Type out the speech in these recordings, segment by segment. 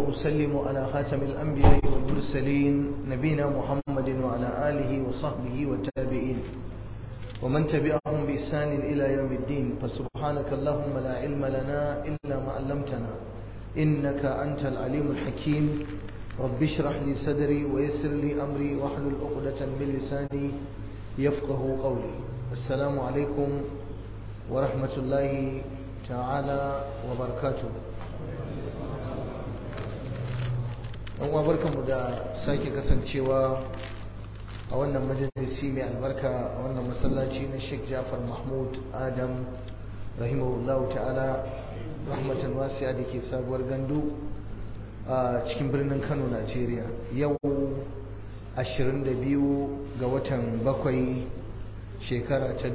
وأسلم على خاتم الأنبياء والمرسلين نبينا محمد وعلى آله وصحبه والتابعين ومن تبعهم بإحسان إلى يوم الدين فسبحانك اللهم لا علم لنا إلا ما علمتنا إنك أنت العليم الحكيم رب اشرح لي صدري ويسر لي أمري واحلل عقدة من لساني يفقه قولي السلام عليكم ورحمة الله تعالى وبركاته ɗan barkanmu da sake kasancewa a wannan majalisi mai albarka a wannan masallaci na Sheikh Jafar Mahmud Adam rahimahullahu ta'ala rahmatan wasi'a da ke sabuwar gandu a cikin birnin Kano Najeriya yau 22 ga watan bakwai shekara ta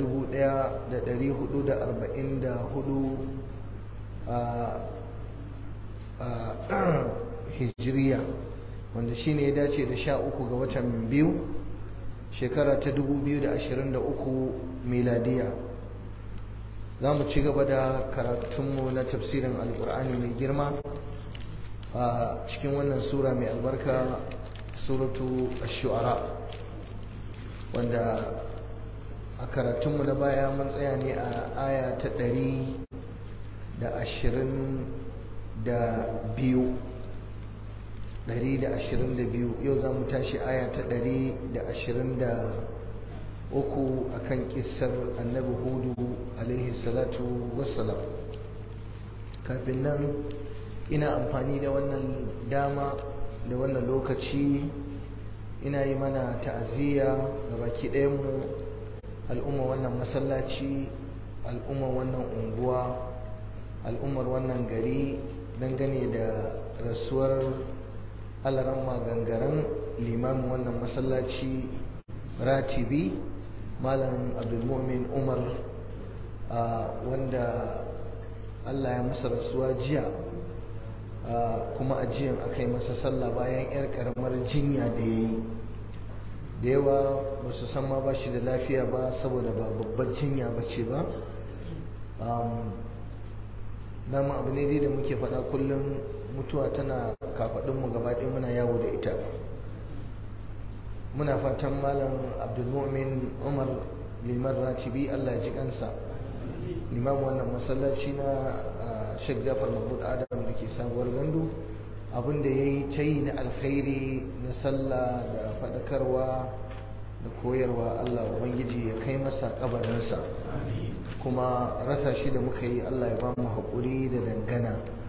1444 hijiriya wanda shine ya dace da sha uku ga watan biyu shekara ta 2023 miladiya za mu ci gaba da karatunmu na tafsirin alkur'ani mai girma a cikin wannan sura mai albarka suratu ash-shu'ara wanda a karatunmu na baya mun tsaya ne a aya ta ɗari da ashirin da biyu ɗari da ashirin da biyu yau za mu tashi aya ta ɗari da ashirin da uku a kan ƙisar annabi hudu alaihi salatu wassalam kafin nan ina amfani da wannan dama da wannan lokaci ina yi mana ta'aziyya ga baki ɗayanmu al'umma wannan masallaci al'umma wannan unguwa al'ummar wannan gari dangane da rasuwar alaramma gangaren limamin wannan masallaci ratibi malam abdulmumin umar wanda allah ya masa rasuwa jiya kuma ajiyan aka yi masa sallah bayan 'yar karamar jinya da ya yi da yawa ba su san ma ba shi da lafiya ba saboda ba babbar jinya ba ce ba dama abu ne dai da muke faɗa kullum mutuwa tana kafaɗinmu gabaɗaya muna yawo da ita muna fatan malam abdulmumin umar liman ratibi allah ji kansa limam wannan masallaci na sheikh jafar mahmud adam da ke sabuwar gandu abinda ya yi ta yi na alkhairi na sallah da faɗakarwa da koyarwa allah ubangiji ya kai masa kabarinsa kuma rasa shi da muka yi allah ya ba mu haƙuri da dangana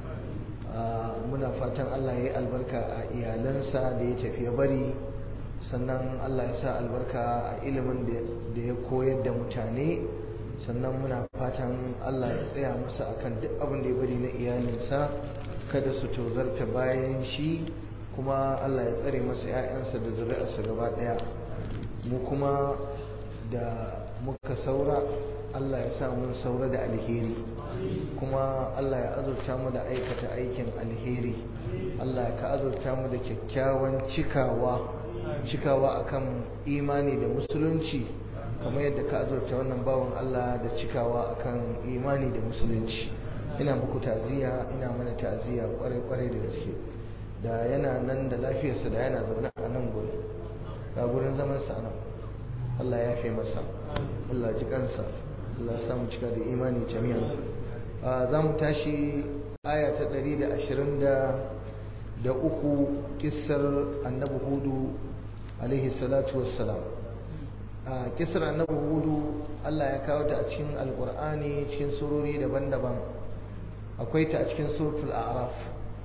muna fatan allah ya yi albarka a iyalansa da ya tafi ya bari sannan allah ya sa albarka a ilimin da ya koyar da mutane sannan muna fatan allah ya tsaya masa akan duk abin da ya bari na iyalinsa kada su tozarta bayan shi kuma allah ya tsare masa 'ya'yansa da zuri'arsa gaba ɗaya mu kuma da muka saura Allah ya sa mun saura da alheri kuma Allah ya azurta mu da aikata aikin alheri Allah ka azurta mu da kyakkyawan cikawa cikawa akan imani da musulunci kamar yadda ka azurta wannan bawan Allah da cikawa akan imani da musulunci ina muku taziya ina mana taziya kwarai kwarai da gaske da yana nan da lafiyarsa da yana zaune a nan gurin ga gurin zaman sa nan Allah ya fi masa Allah ji kansa Allah samu cika da imani jami'an za mu tashi aya ta ɗari da ashirin da uku kissar annabi hudu alaihi salatu wassalam kissar annabi hudu Allah ya kawo ta a cikin alkur'ani cikin surori daban-daban akwai ta a cikin suratul a'raf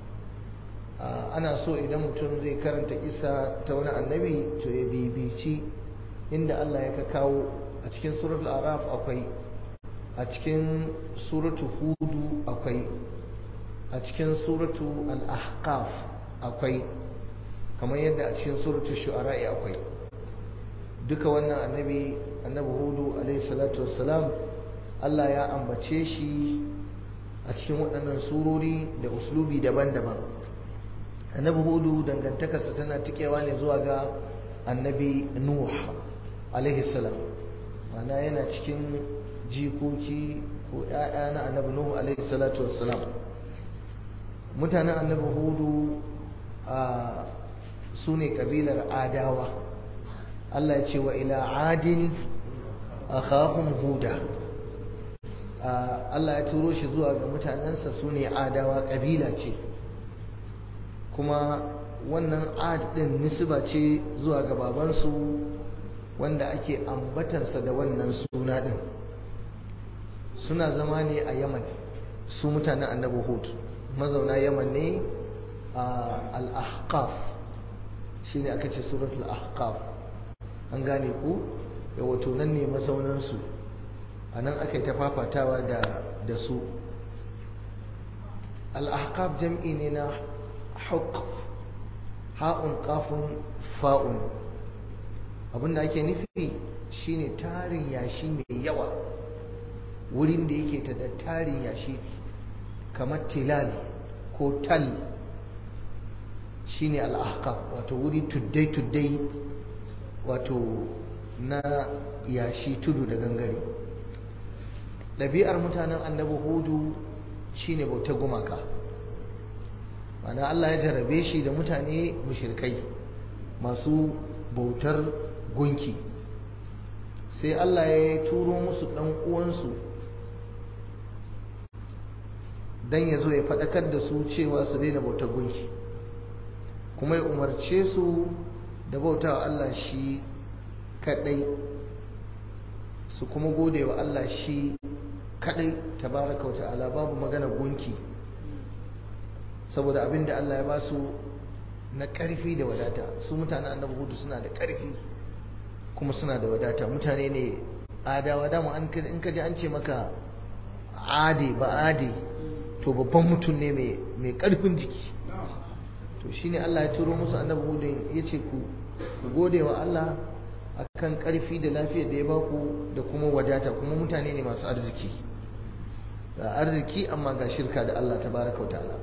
ana so idan mutum zai karanta kissa ta wani annabi to ya bibici inda Allah ya kawo a cikin suratul araf akwai a cikin suratu hudu akwai a cikin suratu al-ahqaf akwai kamar yadda a cikin suratu shu'ara'i akwai duka wannan annabi annabi hudu alaihi salatu wassalam Allah ya ambace shi a cikin waɗannan surori da uslubi daban-daban annabi hudu dangantakarsa tana tikewa ne zuwa ga annabi nuh alaihi salam mana yana cikin jikoki ko ‘ya'ya na annabi Nuhu alaihi salatu wassalam mutanen annabi Hudu su ne kabilar adawa Allah ya ce wa ila adin akhahum huda Allah ya turo shi zuwa ga mutanensa su ne adawa kabila ce kuma wannan ad din nisba ce zuwa ga babansu wanda ake ambatansa da wannan suna din suna zama ne a yaman su mutanen annabi hud mazauna yaman ne a al-ahqaf shine aka ce suratul ahqaf an gane ku da wato nan ne mazaunansu a nan aka yi ta fafatawa da su al-ahqaf jam'i ne na haqq ha'un qafun fa'un abinda ake nufi shine tarin yashi mai yawa wurin da yake ta da tarin yashi kamar tilal ko tal shine al-ahqaf wato wuri tuddai tuddai wato na yashi tudu da gangare ɗabi'ar mutanen annabi hudu shine bautar gumaka mana Allah ya jarabe shi da mutane mushrikai masu bautar gunki sai Allah ya turo musu ɗan uwansu don ya zo ya faɗakar da su cewa su daina bautar gunki kuma ya umarce su da bautawa Allah shi kaɗai su kuma gode wa Allah shi kaɗai tabaraka wa ta'ala babu magana gunki saboda abin da Allah ya ba su na ƙarfi da wadata su mutane annabi hudu suna da ƙarfi kuma suna da wadata mutane ne adawa dama in ka ji an ce maka ade ba ade to babban mutum ne mai ƙarfin jiki to shine Allah ya turo musu annabi hudu ya ce ku gode wa Allah akan ƙarfi da lafiyar da ya baku da kuma wadata kuma mutane ne masu arziki ga arziki amma ga shirka da Allah tabaraka wa ta'ala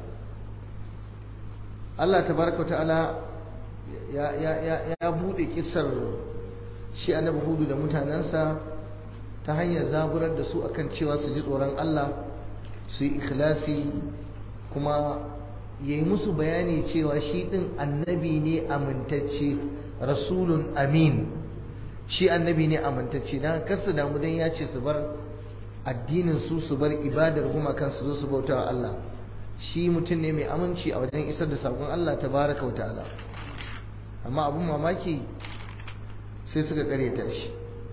Allah tabaraka ta'ala ya ya ya ya bude kisar shi annabi hudu da mutanansa ta hanyar zaburar da su akan cewa su ji tsoron Allah su yi ikhlasi kuma yayi musu bayani cewa shi din annabi ne amintacce rasulun amin shi annabi ne amintacce dan kasu damu dan ya ce su bar addinin su su bar ibadar gumakan su zo su bautawa Allah shi mutum ne mai aminci a wajen isar da sakon Allah ta baraka wa ta'ala amma abun mamaki sai suka karyata shi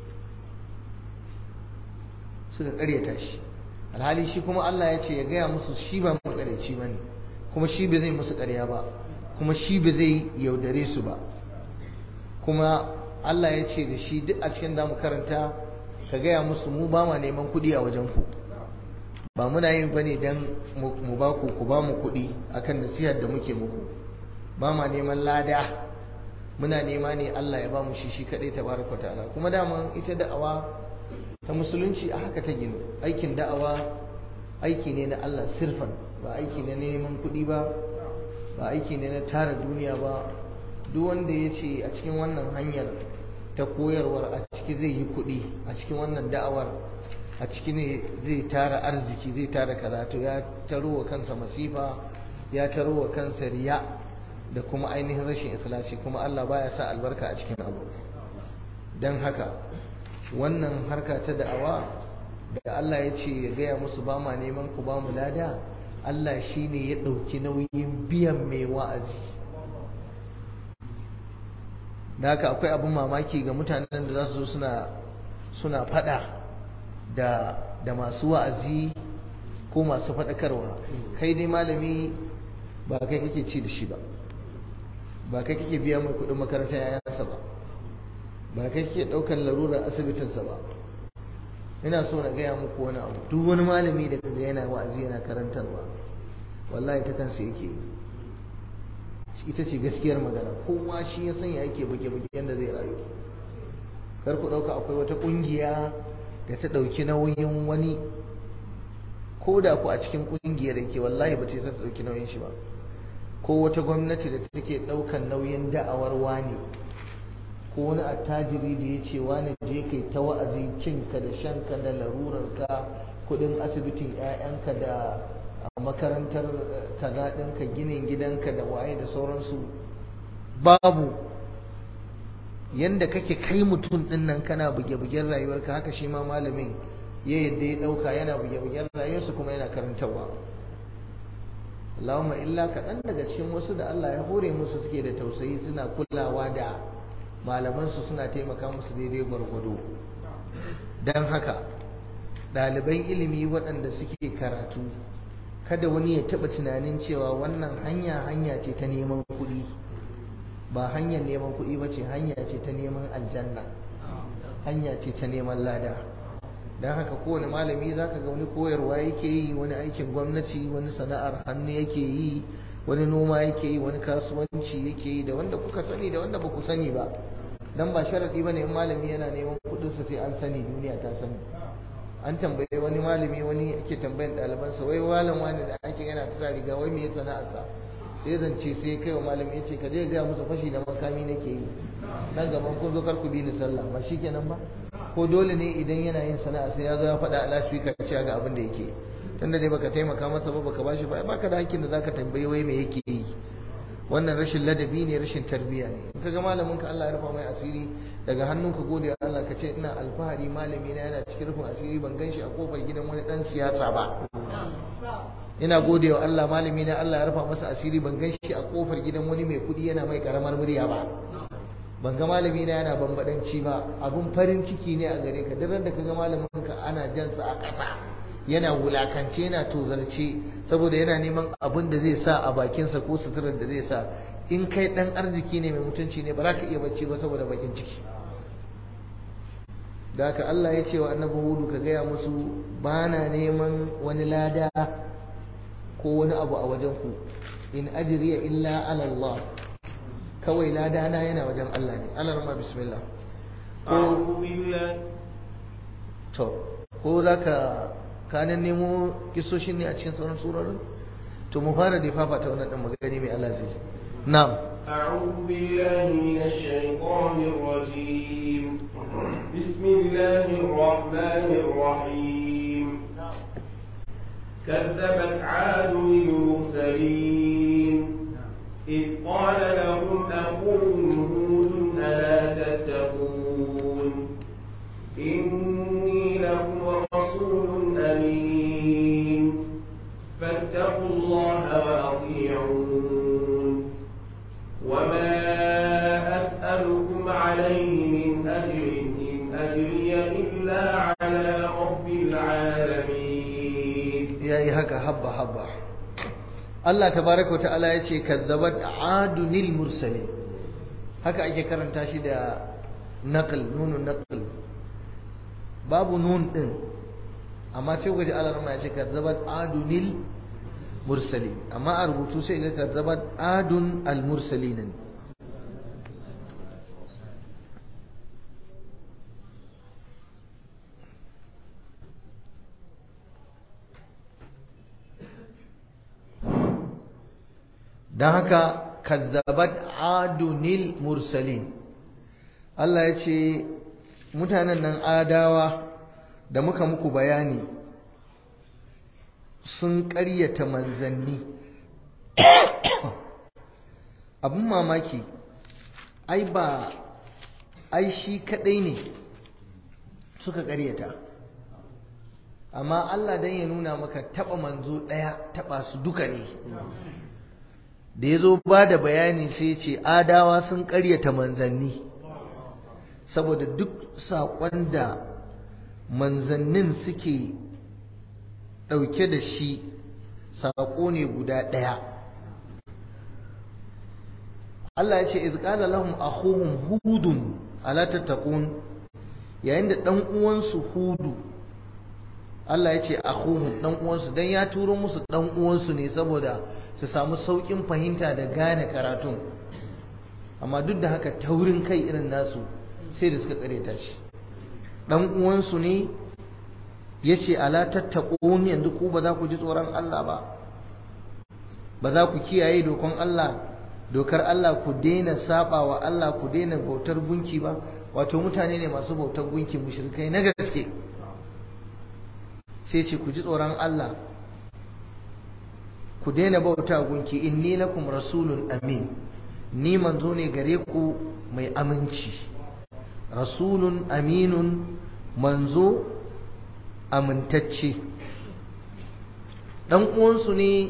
suka karyata shi alhali shi kuma Allah ya ce ya gaya musu shi ba makareci ba ne kuma shi ba zai musu karya ba kuma shi ba zai yaudare su ba kuma Allah ya ce da shi duk a cikin damu karanta ka gaya musu mu ba ma neman kuɗi a wajen ku ba muna yin bane dan mu ba ku ku ba mu kuɗi akan nasihar da muke muku ba ma neman lada muna nema ne Allah ya ba mu shi shi kadai tabaraka ta'ala kuma daman ita da'awa ta musulunci a haka ta gino aikin da'awa aiki ne na Allah sirfan ba aiki ne na neman kuɗi ba ba aiki ne na tara duniya ba duk wanda ya ce a cikin wannan hanyar ta koyarwar a ciki zai yi kuɗi a cikin wannan da'awar a ciki ne zai tara arziki zai tara karatu ya taro wa kansa masifa ya taro wa kansa riya da kuma ainihin rashin ikhlasi kuma Allah baya sa albarka a cikin abu don haka wannan harka ta da'awa da Allah ya ce ya gaya musu ba ma neman ku ba mu lada Allah shi ne ya ɗauki nauyin biyan mai wa'azi da haka akwai abin mamaki ga mutanen da za su zo suna suna faɗa da da masu wa'azi ko masu faɗakarwa kai dai malami ba kai kake ci da shi ba ba kai kake biya mai kuɗin makarantar yayansa ba ba kai kake ɗaukar larurar asibitinsa ba ina so na gaya muku wani abu duk wani malami da kaga yana wa'azi yana karantarwa wallahi ta kansa yake ita ce gaskiyar magana kowa shi ya sanya yake buge-buge yadda zai rayu kar ku ɗauka akwai wata ƙungiya da ta ɗauki nauyin wani ko da ku a cikin ƙungiyar yake wallahi ba ta ta ɗauki nauyin shi ba ko wata gwamnati da take ɗaukan nauyin da'awar wani ko wani attajiri da ya ce wani je kai ta wa'azi cinka da shanka da larurarka kuɗin asibitin 'ya'yanka da makarantar kaza ɗinka ginin gidanka da waye da sauransu babu yanda kake kai mutum din nan kana buge-bugen rayuwarka haka shi ma malamin ya yadda ya dauka yana buge-bugen rayuwarsa kuma yana karantarwa Allahumma illa kaɗan daga cikin wasu da Allah ya hore musu suke da tausayi suna kulawa da malamansu suna taimaka musu daidai gwargwado don haka ɗaliban ilimi waɗanda suke karatu kada wani ya taɓa tunanin cewa wannan hanya hanya ce ta neman kuɗi ba hanyar neman kuɗi ba ce hanya ce ta neman aljanna hanya ce ta neman lada don haka kowane malami za ka ga wani koyarwa yake yi wani aikin gwamnati wani sana'ar hannu yake yi wani noma yake yi wani kasuwanci yake yi da wanda kuka sani da wanda ba ku sani ba dan ba sharadi bane in malami yana neman kudinsa sai an sani duniya ta sani an tambaye wani malami wani yake tambayan ɗalibansa wai malam wani da ake yana ta sa riga wai me sana'arsa sai zance sai kai wa malami ya ce ka je ga musu fashi da makami nake yi nan gaban kun zo kar ku bi ni sallah ba shikenan ba ko dole ne idan yana yin sana'a sai ya zo ya faɗa a lasfika cewa ga abin da yake tunda dai baka taimaka masa ba baka bashi ba baka da hakkin da zaka tambayi wai me yake yi wannan rashin ladabi ne rashin tarbiyya ne in kaga malamin ka Allah ya rufa mai asiri daga hannunka gode wa Allah ka ce ina alfahari malami na yana cikin rufin asiri ban ganshi a kofar gidan wani dan siyasa ba ina gode wa Allah malami na Allah ya rufa masa asiri ban ganshi a kofar gidan wani mai kudi yana mai karamar murya ba ban ga malami na yana bambadanci ba abun farin ciki ne a gare ka duk da kaga malamin ka ana jansa a ƙasa yana wulakance yana tozarce saboda yana neman abin da zai sa a bakinsa ko suturar da zai sa in kai dan arziki ne mai mutunci ne ba za ka iya bacci ba saboda bakin ciki da haka Allah ya ce wa annabi hudu ka gaya musu ba na neman wani lada ko wani abu a wajen ku in ajriya illa ala Allah kawai lada na yana wajen Allah ne Allah ma bismillah ko to ko zaka kanan nemo kisoshin ne a cikin sauran surorin to mu fara da fafa ta wannan dan magani mai Allah zai na'am أعوذ بالله من الشيطان الرجيم بسم الله الرحمن الرحيم كذبت عاد المرسلين إذ قال لهم أخوهم هود ألا تتقون إني لكم رسول أمين فاتقوا الله وأطيعون وما أسألكم عليه من أجر إن أجري إلا على رب العالمين يا هكا حبة حبة Allah tabaraka wa ta'ala ya ce kazzabat adunil mursalin haka ake karanta shi da naql nunun naql babu nun din amma sai gaji Allah ya ce kazzabat adunil mursalin amma a rubutu sai ga kazzabat adun al mursalin don haka kazzabat adunil mursalin Allah ya ce mutanen nan adawa da muka muku bayani sun ƙaryata manzanni abin mamaki ai ba ai shi kaɗai ne suka ƙaryata amma Allah don ya nuna maka taɓa manzo ɗaya taɓa su duka ne da ya zo ba da bayani sai ce adawa sun ƙaryata manzanni saboda duk saƙon da manzannin suke ɗauke da shi saƙo ne guda ɗaya Allah ya ce izqala lahum akhuhum hudun ala tattaqun yayin da ɗan uwansu hudu Allah ya ce akhuhum ɗan uwansu dan ya turo musu ɗan uwansu ne saboda su samu sauƙin fahimta da gane karatun amma duk da haka taurin kai irin nasu sai da suka kareta shi dan uwansu ne ya ce ala tattaqun yanzu ku ba za ku ji tsoron Allah ba ba za ku kiyaye dokon Allah dokar Allah ku daina saba wa Allah ku daina bautar gunki ba wato mutane ne masu bautar gunki mushrikai na gaske sai ce ku ji tsoron Allah ku daina bauta gunki inni lakum rasulun amin ni manzo ne gare ku mai aminci rasulun aminun manzo amintacce dan uwansu ne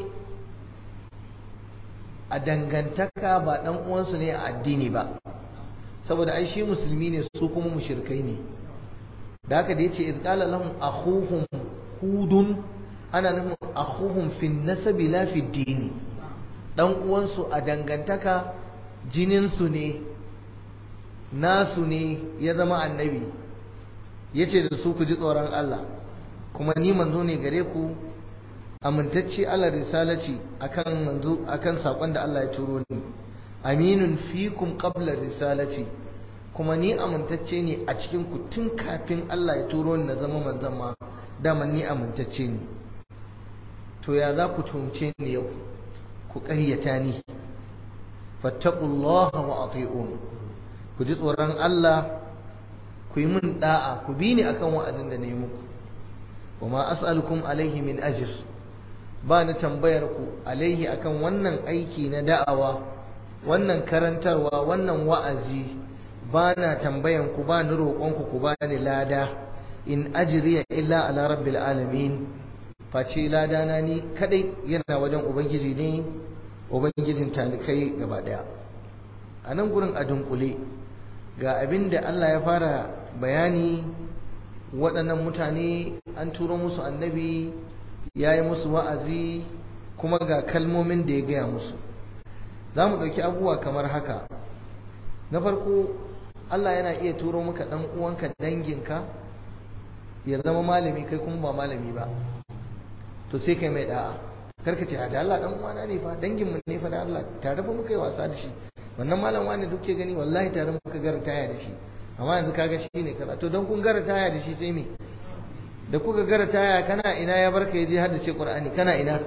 a dangantaka ba dan uwansu ne a addini ba saboda ai shi musulmi ne su kuma mushrikai ne da haka da yace iz qala lahum akhuhum hudun ana nufin akhuhum fi nasabi la fi dini dan uwansu a dangantaka jinin su ne nasu ne ya zama annabi yace da su ku ji tsoron Allah kuma ni manzo ne gare ku amintacce Allah risalaci akan manzo akan sakon da Allah ya turo ni aminun fikum qabla risalati kuma ni amintacce ne a cikin ku tun kafin Allah ya turo ni na zama manzon ma dama ni amintacce ne to ya za ku tumce ni yau ku ƙaryata ni fattaqullaha wa ati'un ku ji tsoron Allah ku yi min da'a ku bi ni akan wa'azin da na yi muku wa ma as'alukum alaihi min ajr ba ni tambayar ku alaihi akan wannan aiki na da'awa wannan karantarwa wannan wa'azi ba na tambayan ku ba ni roƙon ku ku ba ni lada in ajriya illa ala rabbil alamin face lada na ni kadai yana wajen ubangiji ne ubangijin talikai gaba daya a nan gurin a dunkule ga abin da Allah ya fara bayani waɗannan mutane an turo musu annabi ya yi musu wa'azi kuma ga kalmomin da ya gaya musu za mu ɗauki abubuwa kamar haka na farko Allah yana iya turo maka ɗan uwanka danginka ya zama malami kai kuma ba malami ba to sai kai mai da'a karka ce da Allah ɗan uwana ne fa danginmu ne fa da Allah tare fa muka yi wasa da shi wannan malam wani duk ke gani wallahi tare muka gara taya da shi amma yanzu kaga shi ne kaza to don kun gara taya da shi sai me da kuka gara taya kana ina ya barka yaje har da ce qur'ani kana ina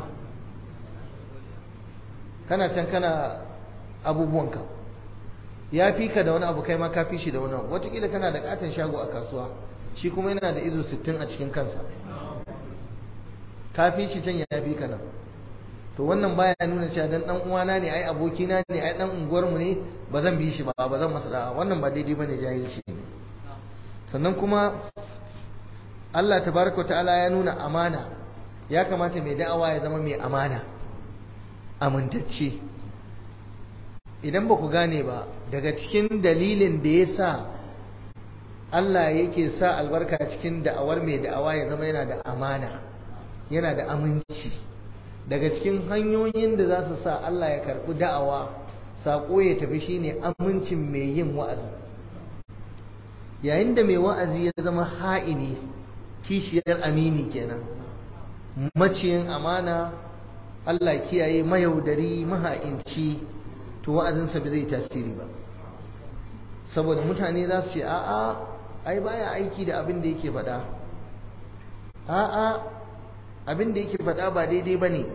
kana can kana abubuwanka ya fi ka da wani abu kai ma ka fi shi da wani abu wataƙila kana da katon shago a kasuwa shi kuma yana da izo sittin a cikin kansa ka fi shi can ya fi ka nan to wannan baya nuna cewa dan dan uwana ne ai abokina ne ai dan unguwarmu ne ba zan bi shi ba ba zan masa da'a wannan ba daidai bane jahilci ne sannan kuma Allah tabaraka ta'ala ya nuna amana ya kamata mai da'awa ya zama mai amana amintacce idan ba ku gane ba daga cikin dalilin da ya sa Allah yake sa albarka cikin da'awar mai da'awa ya zama yana da amana yana da aminci daga cikin hanyoyin da za su sa Allah ya karɓi da'awa saƙo ya tafi shine amincin mai yin wa'azi yayin da mai wa'azi ya zama ha'ini kishiyar amini kenan maciyin amana Allah kiyaye mayaudari maha'inci to wa'azinsa bai zai tasiri ba saboda mutane za su ce a'a ai baya aiki da abin da yake faɗa a'a abin da yake faɗa ba daidai ba ne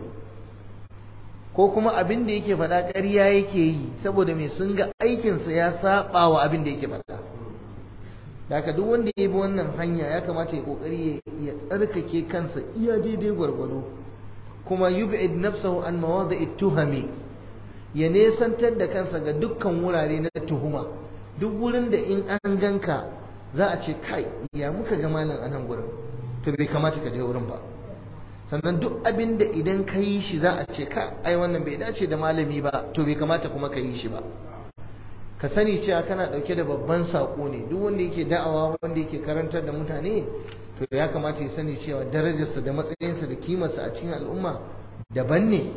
ko kuma abin da yake faɗa ƙarya yake yi saboda mai sun ga aikinsa ya saɓa wa abin da yake faɗa da haka duk wanda ya bi wannan hanya ya kamata ya ƙoƙari ya tsarkake kansa iya daidai gwargwado kuma yub'id nafsahu an mawadi'it tuhami ya nesantar da kansa ga dukkan wurare na tuhuma duk wurin da in an ganka za a ce kai ya muka ga malam a nan gurin to bai kamata ka je wurin ba sannan duk abin da idan ka yi shi za a ce ka ai wannan bai dace da malami ba to bai kamata kuma ka yi shi ba ka sani cewa kana dauke da babban sako ne duk wanda yake da'awa wanda yake karantar da mutane to ya kamata ya sani cewa darajarsa da matsayinsa da kimarsa a cikin al'umma daban ne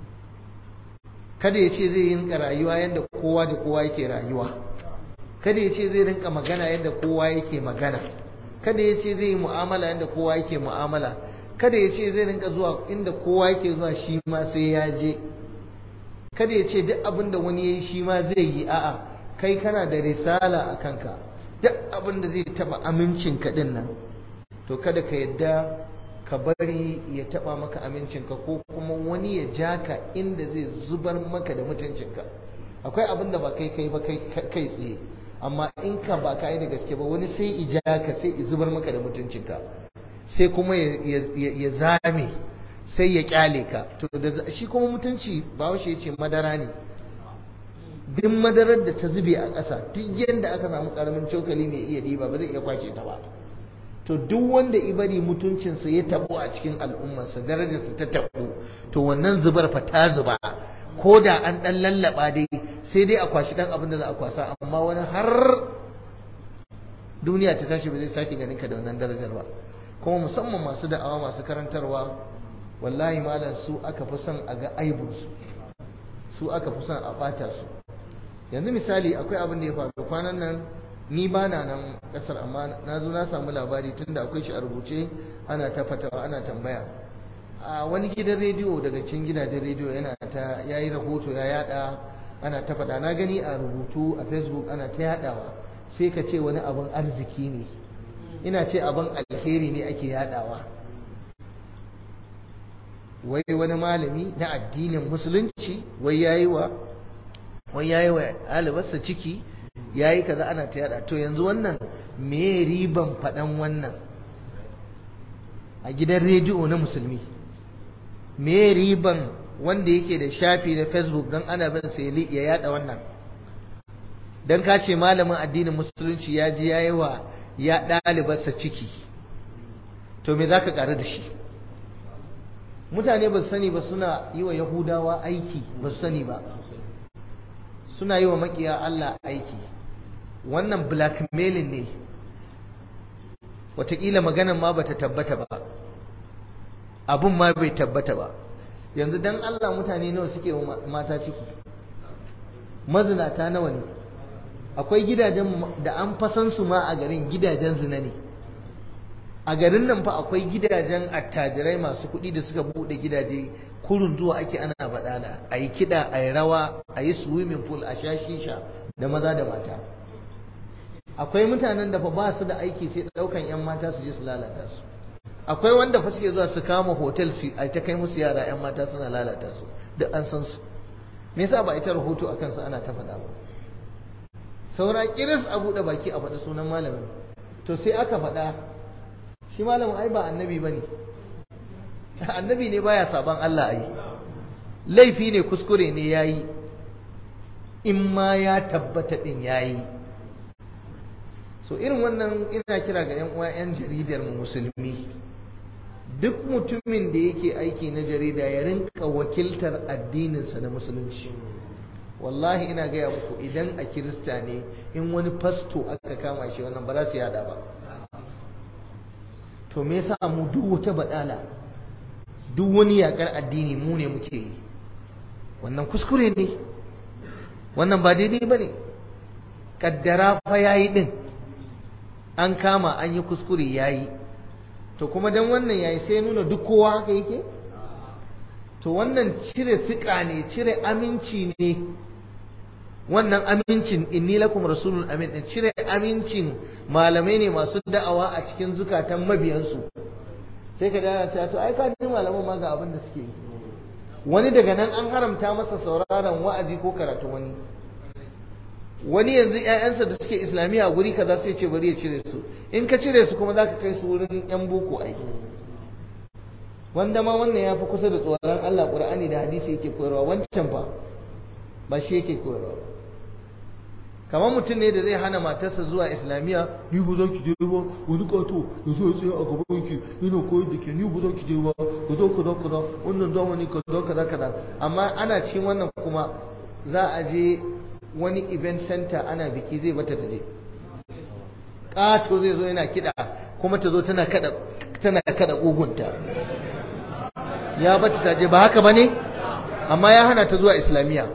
kada ya ce zai rinka rayuwa yadda kowa da kowa yake rayuwa kada ya ce zai rinka magana yadda kowa yake magana kada ya ce zai yi mu'amala yadda kowa yake mu'amala kada ya ce zai rinka zuwa inda kowa yake zuwa shi ma sai ya je kada ya ce duk abin da wani ya yi shi ma zai yi a'a kai kana da risala a kanka duk abin da zai taba amincin ka din nan to kada ka yadda ka bari ya taba maka amincinka ko kuma wani ya ja ka inda zai zubar maka da mutuncinka akwai abin da ba kai kai ba kai tsaye amma in ka ba ka yi da gaske ba wani sai ija ka sai i zubar maka da mutuncinka sai kuma ya zame sai ya kyale ka to da shi kuma mutunci ba ya ce madara ne duk madarar da ta zube a ƙasa duk yadda aka samu ƙaramin cokali mai iya ɗiba ba zai iya kwace ta ba to duk wanda ibari mutuncinsa ya tabo a cikin al'ummarsa darajarsa ta tabo to wannan zubar fa ta zuba ko da an ɗan lallaba dai sai dai a kwashi ɗan abin da za a kwasa amma wani har duniya ta tashi ba zai sake ganin ka da wannan darajar ba kuma musamman masu da'awa masu karantarwa wallahi malam su aka fi son a ga aibinsu su aka fi son a ɓata su yanzu misali akwai abin da ya faru kwanan nan ni ba na nan ƙasar amma na zo na samu labari tunda akwai shi a rubuce ana ta fatawa ana tambaya a wani gidan rediyo daga cikin gidajen rediyo yana ta yayi rahoto ya yada ana ta faɗa na gani a rubutu a facebook ana ta yadawa sai ka ce wani abin arziki ne ina ce abin alheri ne ake yadawa wai wani malami na addinin musulunci wai yayi wa wai yayi wa alibarsa ciki yayi kaza ana ta yada to yanzu wannan me riban faɗan wannan a gidan rediyo na musulmi me riban wanda yake da shafi na facebook don ana bin sa ya yada wannan don ka ce malamin addinin musulunci ya ji yayi wa ya ɗalibarsa ciki to me za ka ƙaru da shi mutane ba su sani ba suna yi wa yahudawa aiki ba su sani ba suna yi wa makiya Allah aiki wannan blackmailing ne watakila maganan ma bata tabbata ba abun ma bai tabbata ba yanzu dan Allah mutane nawa suke wa mata ciki mazinata nawa ne akwai gidajen da an fasan su ma a garin gidajen zina ne a garin nan fa akwai gidajen attajirai masu kuɗi da suka buɗe gidaje kurun zuwa ake ana baɗala a yi kiɗa a yi rawa a yi swimming pool a sha shisha da maza da mata akwai mutanen da fa ba su da aiki sai ɗaukan 'yan mata su je su lalata su akwai wanda fa suke zuwa su kama hotel su a ta kai musu yara 'yan mata suna lalata su duk an san su me yasa ba ita rahoto a kansu ana ta faɗa ba saura kiris a buɗe baki a faɗi sunan malamin to sai aka faɗa shi malamin ai ba annabi ba ne annabi ne baya saban Allah ai laifi ne kuskure ne ya yi in ma ya tabbata ɗin ya yi so irin wannan ina kira ga 'yan uwa 'yan jaridar mu musulmi duk mutumin da yake aiki na jarida ya rinka wakiltar addininsa na musulunci wallahi ina gaya muku idan a kirista ne in wani fasto aka kama shi wannan ba za su yada ba to me yasa mu duk wata badala duk wani yakar addini mu ne muke yi wannan kuskure ne wannan ba daidai ba ne kaddara fa yayi din an kama an yi kuskure yayi to kuma dan wannan yayi sai nuna duk kowa haka yake to wannan cire fiƙa ne cire aminci ne wannan amincin inni lakum rasulun amin din cire amincin malamai ne masu da'awa a cikin zukatan mabiyansu sai ka ga cewa to ai ka ji malaman ma ga abin da suke yi wani daga nan an haramta masa sauraron wa'azi ko karatu wani wani yanzu ƴaƴansa da suke islamiyya a guri kaza sai ce bari ya cire su in ka cire su kuma zaka kai su wurin yan boko ai wanda ma wannan ya fi kusa da tsoron Allah Qur'ani da hadisi yake koyarwa wancan fa ba shi yake koyarwa ba kamar mutum ne da zai hana matarsa zuwa islamiyya ni ba za ki je ba wani kato ya zo ya tsaye a gaban ki yana koyar da ke ni ba za ki je ba ka zo kaza kaza wannan zamani kaza kaza kaza amma ana cikin wannan kuma za a je wani event center ana biki zai bata ta je kato zai zo yana kiɗa kuma ta zo tana kada tana kada kugunta ya bata ta je ba haka bane amma ya hana ta zuwa islamiyya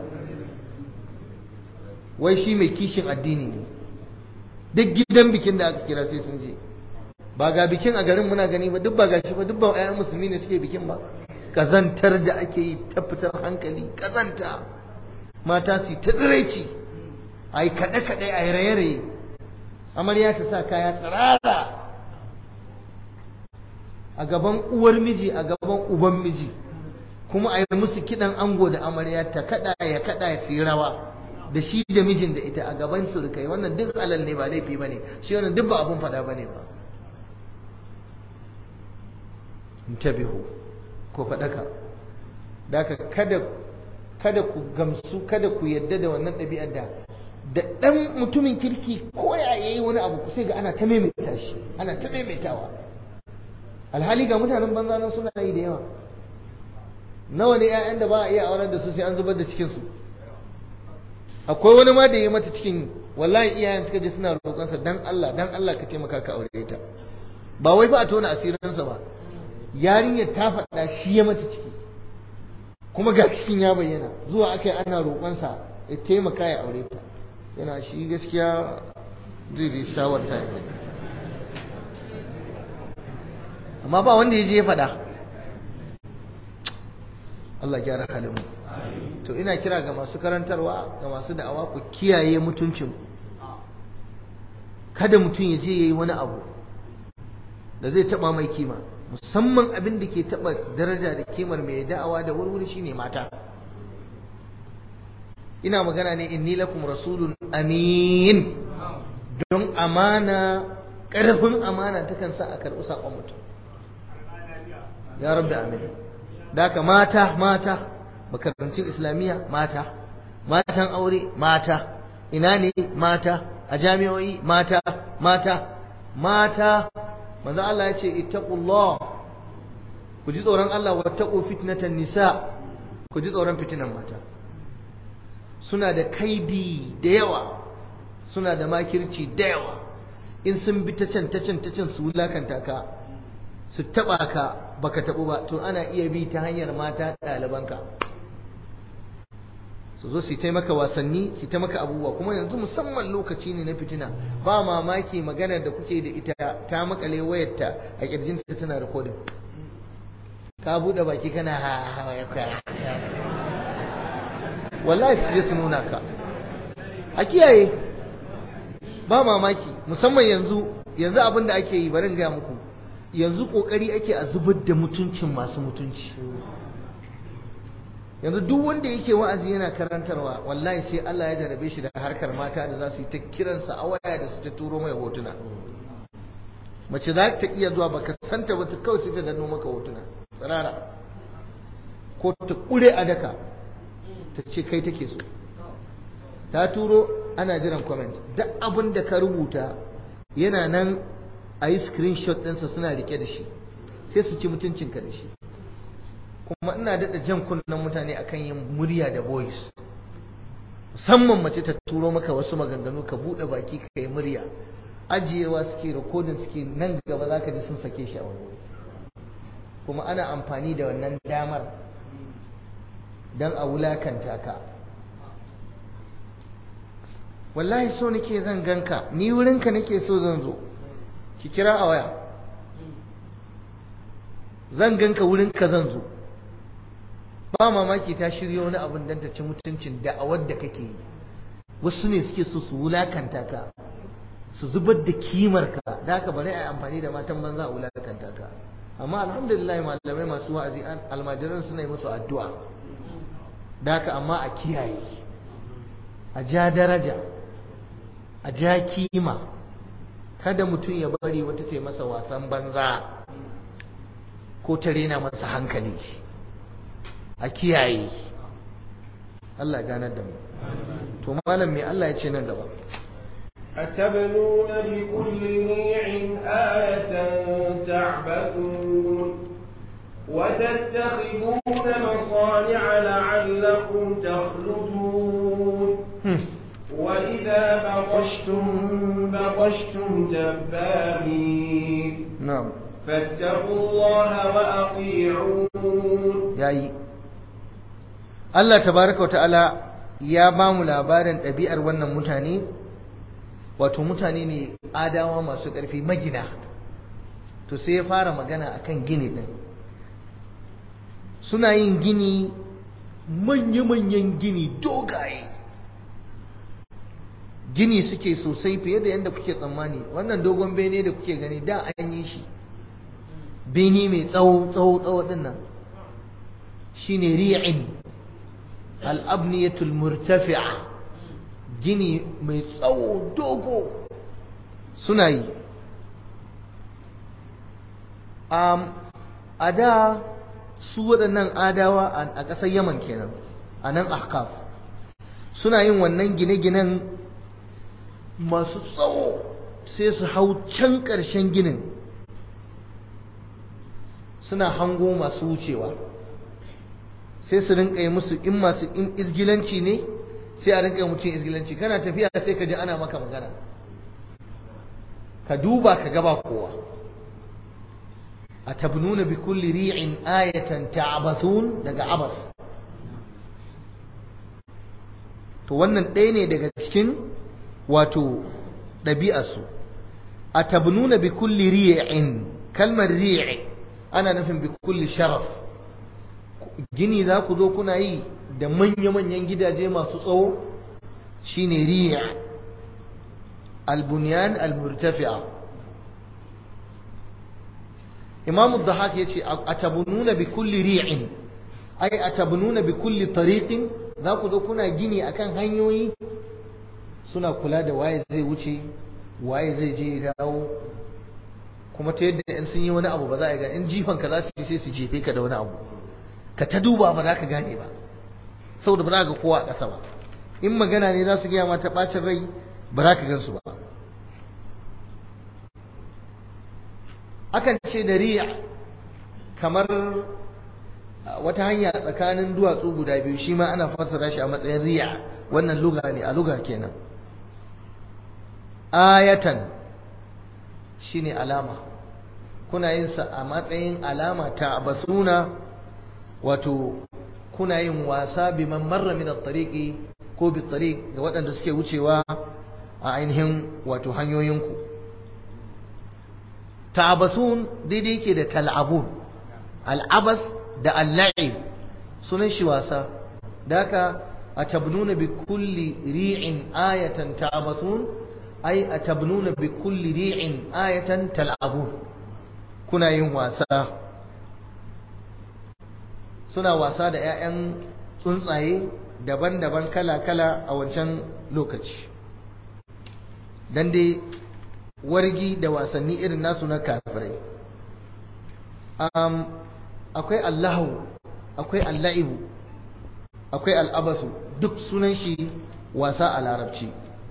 wai shi mai kishin addini ne duk gidan bikin da aka kira sai sun je ba ga bikin a garin muna gani ba duk ba gashi ba duk ba ƴaƴan musulmi ne suke bikin ba kazantar da ake yi ta fitar hankali kazanta mata su ta tsiraici a yi kaɗe-kaɗe a yi raye-raye amarya ta sa kaya tsirara a gaban uwar miji a gaban uban miji kuma a yi musu kiɗan ango da amarya ta kaɗa ya kaɗa ya tsirawa rawa da shi da mijin da ita a gaban surukai wannan duk halal ne ba laifi bane shi wannan duk ba abun fada bane ba intabihu ko fadaka daka kada kada ku gamsu kada ku yadda da wannan ɗabi'ar da da ɗan mutumin kirki ko ya yi wani abu sai ga ana ta maimaita shi ana ta maimaitawa alhali ga mutanen banza nan suna yi da yawa nawa ne 'ya'yan da ba a iya aurar da su sai an zubar da cikinsu akwai wani ma da ya mata cikin wallahi iyayen suka je suna roƙonsa dan Allah dan Allah ka taimaka ka aure ta ba wai ba a tona asirinsa ba yarinyar ta faɗa shi ya mata ciki kuma ga cikin ya bayyana zuwa aka yi ana roƙonsa ya taimaka ya aure ta yana shi gaskiya zai da shawarta ya amma ba wanda ya je ya faɗa Allah gyara halin mu to ina kira ga masu karantarwa ga masu da'awa ku kiyaye mutuncin kada mutum ya je yayi wani abu da zai taba mai kima musamman abin da ke taba daraja da kimar mai da'awa da wurwuri shine mata ina magana ne inni lakum rasulun amin don amana karfin amana takan sa a karɓi saƙon mutum ya rabbi amin da mata mata makarantun islamiyya mata matan aure mata ina ne mata a jami'o'i mata mata mata manzo Allah ya ce ittaqullah ku ji tsoron Allah wattaqu fitnatan nisa ku ji tsoron fitinan mata suna da kaidi da yawa suna da makirci da yawa in sun bi ta can ta can ta can su wulakanta ka su taba ka baka tabu ba to ana iya bi ta hanyar mata ɗalibanka su zo su yi maka wasanni su yi maka abubuwa kuma yanzu musamman lokaci ne na fitina ba mamaki maganar da kuke da ita ta makale wayarta a kirjinta tana rikodin ka buɗe baki kana ha ha wallahi su je su nuna ka a kiyaye ba mamaki musamman yanzu yanzu abin da ake yi bari gaya muku yanzu kokari ake a zubar da mutuncin masu mutunci yanzu duk wanda yake wa'azi yana karantarwa wallahi sai Allah ya jarabe shi da harkar mata da za su yi ta kiransa a waya da su ta turo mai hotuna mace za ta iya zuwa baka santa ba ta kawai sai ta danno maka hotuna tsirara ko ta kure a daka ta ce kai take so ta turo ana jiran comment duk abin da ka rubuta yana nan a yi screenshot ɗinsa suna rike da shi sai su ci mutuncinka da shi kuma ina daɗa jan kunnen mutane akan yin murya da voice musamman mace ta turo maka wasu maganganu ka buɗe baki ka yi murya ajiyewa suke rikodin suke nan gaba za ka ji sun sake shi a wani kuma ana amfani da wannan damar don a wulakanta ka wallahi so nake zan ganka ni wurinka nake so zan zo ki kira a waya zan ganka wurinka zan zo ba mamaki ta shirya wani abin don ta ci mutuncin da'awar da kake yi wasu ne suke so su wulakanta ka su zubar da kimar ka da haka bari a yi amfani da matan banza a wulakanta ka amma alhamdulillah malamai masu wa'azi almajiran suna yi musu addu'a da haka amma a kiyaye a ja daraja a ja kima kada mutum ya bari wata ta masa wasan banza ko ta rena masa hankali a kiyaye Allah ganar da mu to malam me Allah ya ce nan gaba أتبنون بكل ريع آية تعبثون وتتخذون مصانع لعلكم تخلدون وإذا بطشتم بطشتم جبارين na'am فاتقوا الله وأطيعون yayi Allah tabaraka wa ta'ala ya ba mu labarin ɗabi'ar wannan mutane wato mutane ne adawa masu ƙarfi magina to sai ya fara magana akan gini ɗin suna yin gini manya-manyan gini dogaye gini suke sosai fiye da yadda kuke tsammani wannan dogon bene da kuke gani da an yi shi bene mai tsawo tsawo tsawo din nan shine ri'in al-abniyatul murtafi'a gini mai tsawo dogo suna yi a da su waɗannan adawa a ƙasar yaman kenan a nan ahkaf suna yin wannan gine-ginen masu tsawo sai su hau can ƙarshen ginin suna hango masu wucewa sai su rinka yi musu in masu in izgilanci ne sai a rinka yi mutum izgilanci kana tafiya sai ka ji ana maka magana ka duba ka gaba kowa a tabnuna bi kulli ri'in ayatan ta'abathun daga abas to wannan ɗaya ne daga cikin wato ɗabi'arsu a tabnuna bi kulli ri'in kalmar ri'i ana nufin bi kulli sharaf gini za ku zo kuna yi da manya-manyan gidaje masu tsawo shine riya albunyan almurtafi'a imam ad-dahak yace atabununa bi kulli ri'in ay atabununa bi kulli tariqin za ku zo kuna gini akan hanyoyi suna kula da waye zai wuce waye zai je ya dawo kuma ta yadda in sun yi wani abu ba za a ga in jifan ka za su yi sai su jefe ka da wani abu ka ta duba ba za ka gane ba saboda ba za ka kowa a ƙasa ba in magana ne za su gaya mata ɓacin rai ba za ka gansu ba akan ce da riya kamar wata hanya tsakanin duwatsu guda biyu shi ma ana fassara shi a matsayin riya wannan luga ne a luga kenan ayatan shine alama kuna yin sa a matsayin alama ta basuna wato kuna yin wasa bi man marra min at-tariqi ko bi tariq ga waɗanda suke wucewa a ainihin wato hanyoyinku ta'abasun daidai yake da tal'abun al'abas da al-la'ib sunan shi wasa daka atabnuna bi kulli ri'in ayatan ta'abasun ay atabnuna bi kulli ri'in ayatan tal'abun kuna yin wasa suna wasa da 'ya'yan tsuntsaye daban-daban kala-kala a wancan lokaci dan dai wargi da wasanni irin nasu na kafirai akwai allahu akwai alla'ibu akwai al'abasu duk sunan shi wasa a larabci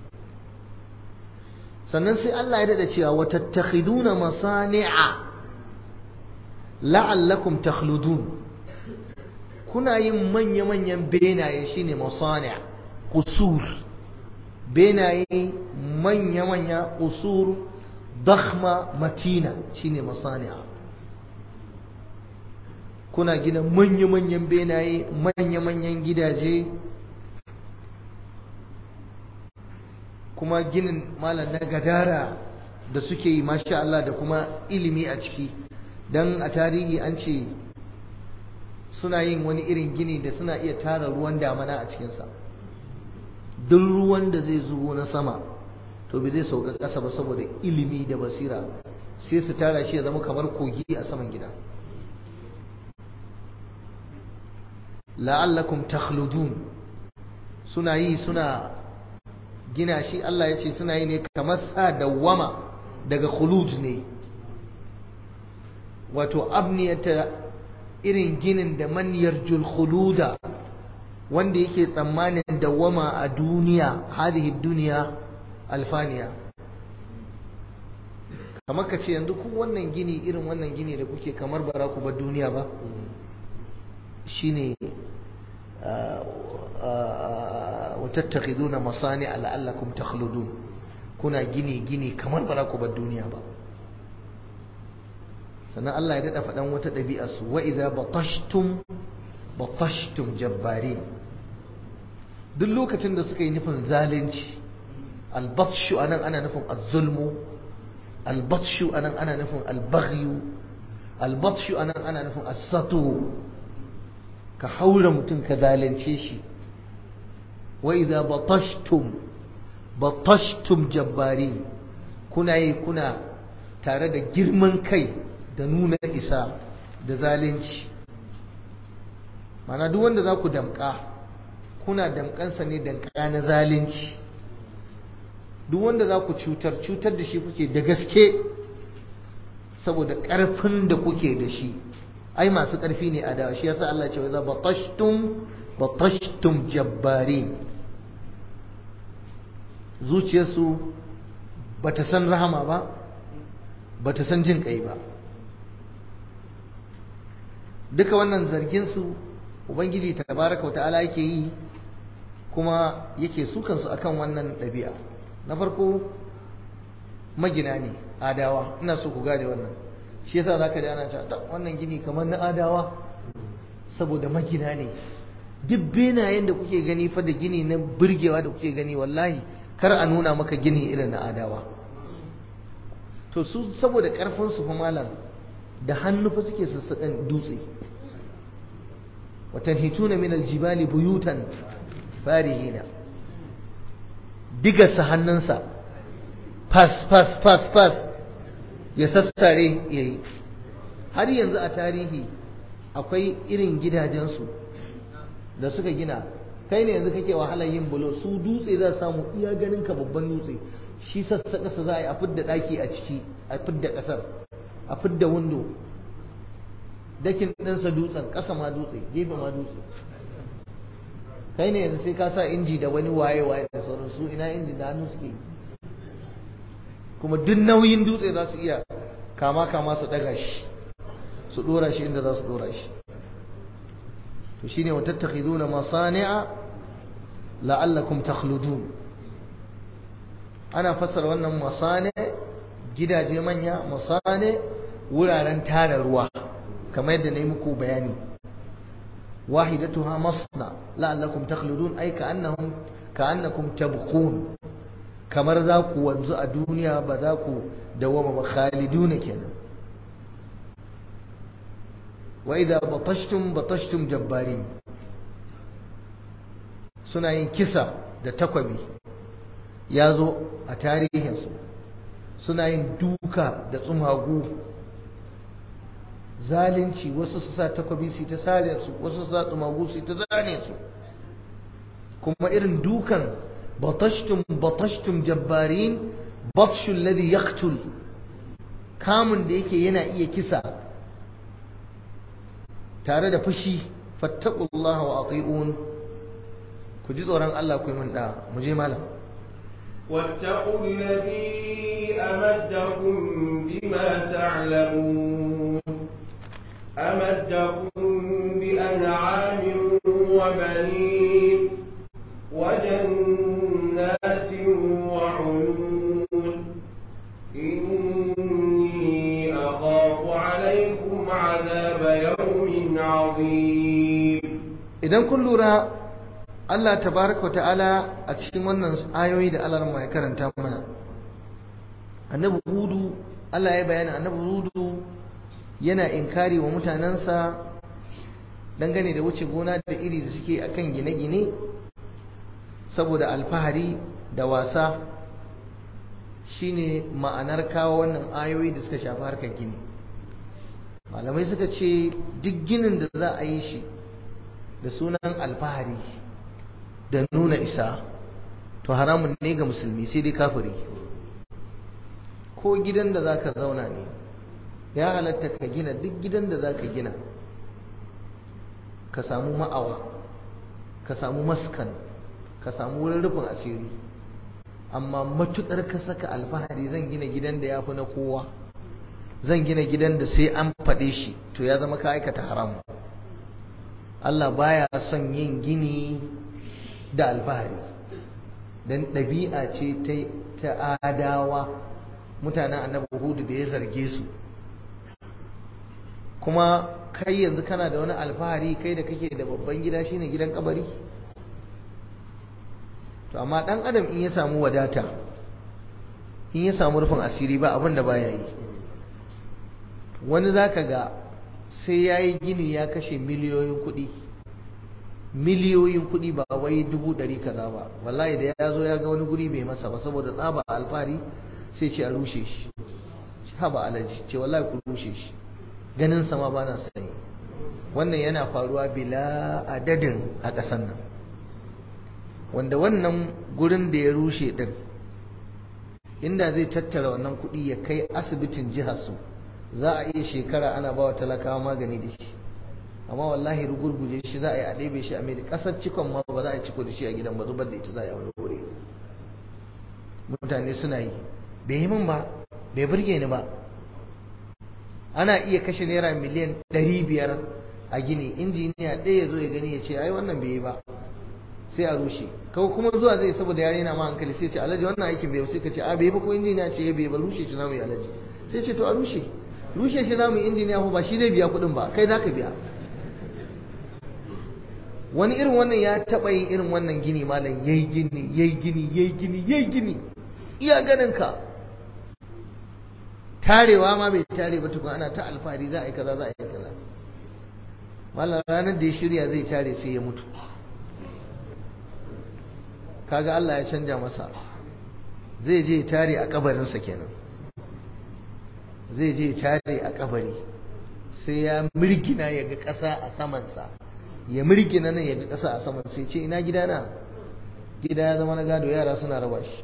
sannan sai Allah ya dada cewa watattakhiduna masani'a la'allakum takhludun kuna yin manya-manyan benaye shine masani' qusur benaye manya-manya qusur dakhma matina shine masani'a kuna gina manya-manyan benaye manya-manyan gidaje kuma ginin malam na gadara da suke yi masha Allah da kuma ilimi a ciki don a tarihi an ce suna yin wani irin gini da suna iya tara ruwan damana a cikinsa duk ruwan da zai zubo na sama to bai zai sauka ƙasa ba saboda ilimi da basira sai su tara shi ya zama kamar kogi a saman gida la'allakum takhludun suna yi suna gina shi Allah ya ce suna yi ne kamar sa dawwama daga khulud ne wato abniyata irin ginin da man yarjul khuluda wanda yake tsammanin dawwama a duniya hadihi duniya alfaniya kamar ka ce yanzu ku wannan gini irin wannan gini da kuke kamar bara ku bar duniya ba shine watattakhiduna masani la'allakum takhludun kuna gini gini kamar ba ku bar duniya ba sannan Allah ya dada faɗan wata ɗabi'a su wa idza batashtum batashtum jabbari duk lokacin da suka yi nufin zalunci albatshu anan ana nufin az-zulmu albatshu anan ana nufin al-baghyu albatshu anan ana nufin as-satu ka haura mutum ka zalunce shi wa idza batashtum batashtum jabbari kuna yi kuna tare da girman kai da nuna isa da zalunci mana duk wanda za ku damka kuna damkansa ne damka na zalunci duk wanda za ku cutar cutar da shi kuke da gaske saboda ƙarfin da kuke da shi ai masu ƙarfi ne a da shi yasa Allah ce wa za batashtum batashtum jabbarin zuciyarsu bata san rahama ba bata san jin kai ba duka wannan zargin su ubangiji tabaraka ta'ala yake yi kuma yake sukan su akan wannan ɗabi'a na farko magina ne adawa ina so ku gane wannan shi yasa zaka ji ana cewa wannan gini kamar na adawa saboda magina ne duk benayen da kuke gani fa da gini na burgewa da kuke gani wallahi kar a nuna maka gini irin na adawa to su saboda karfin su fa malam da hannu fa suke sassaƙan dutse watanhituna min aljibali buyutan farihina digarsa hannunsa fas fas fas fas ya sassare yayi har yanzu a tarihi akwai irin gidajensu da suka gina kai ne yanzu kake wahalar yin bulo su dutse za samu iya ganin ka babban dutse shi sassa ƙasa za a yi a fidda ɗaki a ciki a fidda ƙasar a fidda windo dakin ɗinsa dutsen ƙasa ma dutse gefe ma dutse kai ne yanzu sai ka sa inji da wani waye waye da sauran su ina inji da hannu suke yi kuma duk nauyin dutse za su iya kama kama su ɗaga shi su ɗora shi inda za su ɗora shi to shine wa tattakhiduna masani'a la'allakum takhludun ana fassara wannan masane gidaje manya masane wuraren tara ruwa kamar yadda na yi muku bayani wahidatuha masna la'allakum takhludun ay ka'annahum ka'annakum tabqun kamar za ku wanzu a duniya ba za ku dawama ba khaliduna kenan wa idza batashtum batashtum jabbarin suna yin kisa da takwabi ya zo a tarihinsu suna yin duka da tsumagu zalunci wasu su sa takwabi su ta sare su wasu su sa tsumagu su ta zane su kuma irin dukan batashtum batashtum jabbarin batshul ladhi yaqtul kamun da yake yana iya kisa tare da fushi fattaqullaha wa ati'un ku ji tsoron Allah ku yi min da mu je malam واتقوا الذي أمدكم بما تعلمون أمدكم بأنعام وبنين وجنات وعيون إني أخاف عليكم عذاب يوم عظيم idan kun lura Allah tabaraka ta'ala a cikin wannan ayoyi da Allah ya karanta mana annabi hudu Allah ya bayani annabi hudu yana inkari wa mutanensa dangane da wuce gona da iri da suke akan gine-gine saboda alfahari da wasa shine ma'anar kawo wannan ayoyi da suka shafi harkar gini malamai suka ce duk ginin da za a yi shi da sunan alfahari da nuna isa to haramun ne ga musulmi sai dai kafiri ko gidan da za ka zauna ne ya halatta ka gina duk gidan da za ka gina ka samu ma'awa ka samu maskan ka samu wurin rufin asiri amma matukar ka saka alfahari zan gina gidan da ya fi na kowa zan gina gidan da sai an faɗe shi to ya zama ka aikata haramu Allah baya son yin gini da alfahari don ɗabi'a ce ta adawa mutanen annabi hudu da ya zarge su kuma kai yanzu kana da wani alfahari kai da kake da babban gida shine gidan kabari to amma dan adam in ya samu wadata in ya samu rufin asiri ba abin da baya yi wani zaka ga sai ya yi gini ya kashe miliyoyin kuɗi miliyoyin kuɗi ba wai dubu ɗari kaza ba wallahi da ya zo ya ga wani guri bai masa ba saboda tsaba alfahari sai ce a rushe shi haba alaji ce wallahi ku rushe shi ganin sama ba na sani wannan yana faruwa bila adadin a ƙasar nan wanda wannan gurin da ya rushe din inda zai tattara wannan kuɗi ya kai asibitin jihar su za a iya shekara ana ba wa talakawa magani da shi amma wallahi rugurguje shi za a yi a ɗebe shi a mai ƙasar cikon ma ba za a ciko da shi a gidan ba zubar da ita za a yi wani wuri mutane suna yi bai yi min ba bai burge ni ba ana iya kashe naira miliyan ɗari biyar a gini injiniya ɗaya ya zo ya gani ya ce ai wannan bai yi ba sai a rushe kawai kuma zuwa zai saboda yare na ma hankali sai ce alhaji wannan aikin bai sai ka ce a bai ba ko injiniya ce bai ba rushe shi zamu yi alhaji sai ce to a rushe rushe shi zamu yi injiniya ko ba shi zai biya kuɗin ba kai zaka biya wani irin wannan ya taɓa yin irin wannan gini malam yayi gini yayi gini yayi gini yayi gini iya ganin ka tarewa ma bai tare ba tukun ana ta alfahari za a yi kaza za a yi kaza malam ranar da ya shirya zai tare sai ya mutu kaga Allah ya canja masa zai je tare a kabarinsa kenan zai je tare a kabari sai ya mirgina ya ga ƙasa a samansa ya mirgina nan ya ga ƙasa a saman sai ce ina gidana gida ya zama na gado yara suna raba shi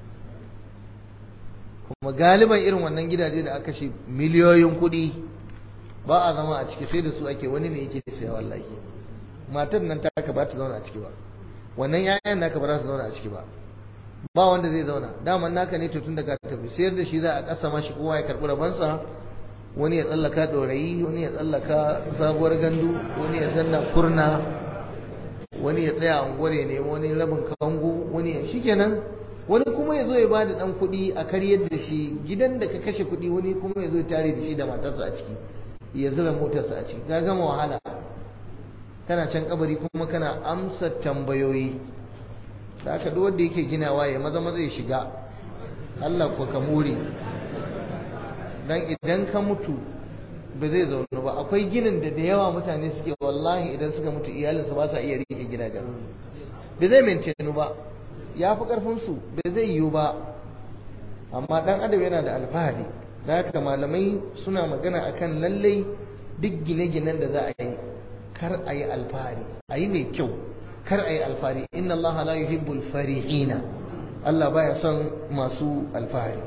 kuma galiban irin wannan gidaje da aka shi miliyoyin kuɗi ba a zama a ciki sai da su ake wani ne yake saya wallahi matar nan ta ka ba ta zauna a ciki ba wannan yayan naka ba za su zauna a ciki ba ba wanda zai zauna daman naka ne to tun daga tafi sayar da shi za a kasa mashi kowa ya karɓi rabansa wani ya tsallaka ɗorayi wani ya tsallaka sabuwar gandu wani ya zanna kurna wani ya tsaya a unguwar ya nemi wani rabin kango wani ya shikenan wani kuma ya zo ya bada dan kuɗi a karyar da shi gidan da ka kashe kuɗi wani kuma ya zo ya tare da shi da matarsa a ciki ya zura motarsa a ciki ka gama wahala kana can kabari kuma kana amsa tambayoyi da aka duk wanda yake ginawa ya maza maza ya shiga Allah ko ka more dan idan ka mutu ba zai zaune ba akwai ginin da da yawa mutane suke wallahi idan suka mutu iyalinsu ba sa iya rike gidajen ba zai maintainu ba ya fi ƙarfinsu bai zai yiwu ba amma ɗan adam yana da alfahari da haka malamai suna magana akan lallai duk gine-ginen da za a yi kar a yi alfahari a yi mai kyau kar a yi alfahari inna allaha la yuhibbul fari'ina Allah baya son masu alfahari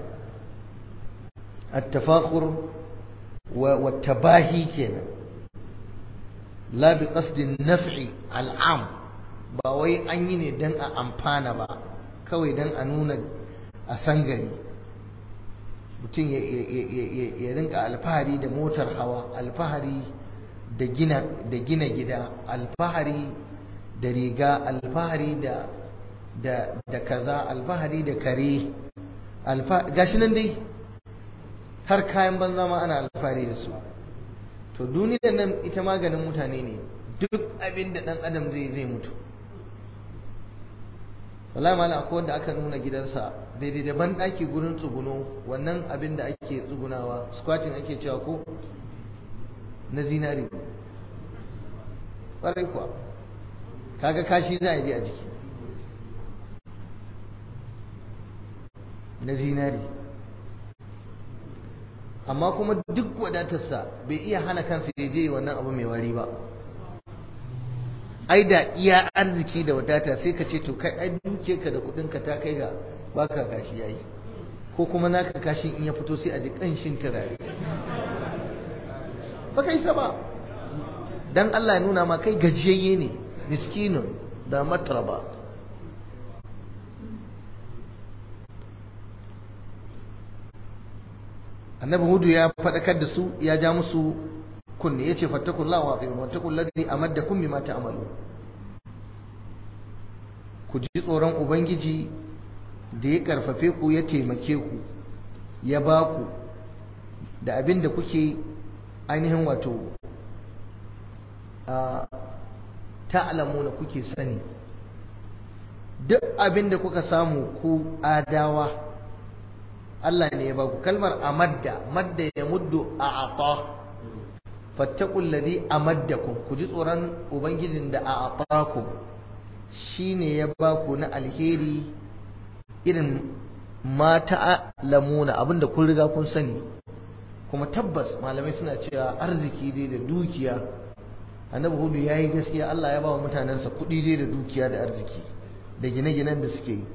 التفاخر والتباهي كنا لا بقصد النفع العام ba wai an yi ne don a amfana ba kawai don a nuna a sangari mutum ya rinka alfahari da motar hawa alfahari da gina gida alfahari da riga alfahari da kaza alfahari da kare gashi nan dai har kayan banza ma ana alfahari da su to duniyar nan ita maganin mutane ne duk abin da dan adam zai zai mutu wallahi malam akwai wanda aka nuna gidansa daidai da ban daki gurin tsuguno wannan abin da ake tsugunawa squatting ake cewa ko na zinari ƙwarai kuwa kaga kashi za a je a jiki na zinari amma kuma duk wadatarsa bai iya hana kansa ya je wannan abu mai wari ba ai da iya arziki da wadata sai ka ce to kai ai duke ka da kudin ka ta kai ga baka kashi yayi ko kuma naka kashin in ya fito sai a ji kanshin turare ba kai ba dan Allah ya nuna ma kai gajiyayye ne miskinun da matraba annabi hudu ya faɗakar da su ya ja musu kunne yace fattakullahu wa atiyu wattakul ladhi amaddakum bima ta'malu ku ji tsoron ubangiji da ya karfafe ku ya taimake ku ya ba ku da abin da kuke ainihin wato ta'lamuna kuke sani duk abin da kuka samu ku adawa Allah ne ya ba ku kalmar amadda madda ya muddu a ata fattakul ladhi amaddakum ku ji tsoron ubangijin da a atakum shine ya ba ku na alheri irin mata lamuna abinda kun riga kun sani kuma tabbas malamai suna cewa arziki dai da dukiya annabi hudu yayi gaskiya Allah ya ba wa mutanensa kuɗi dai da dukiya da arziki da gine-ginen da suke yi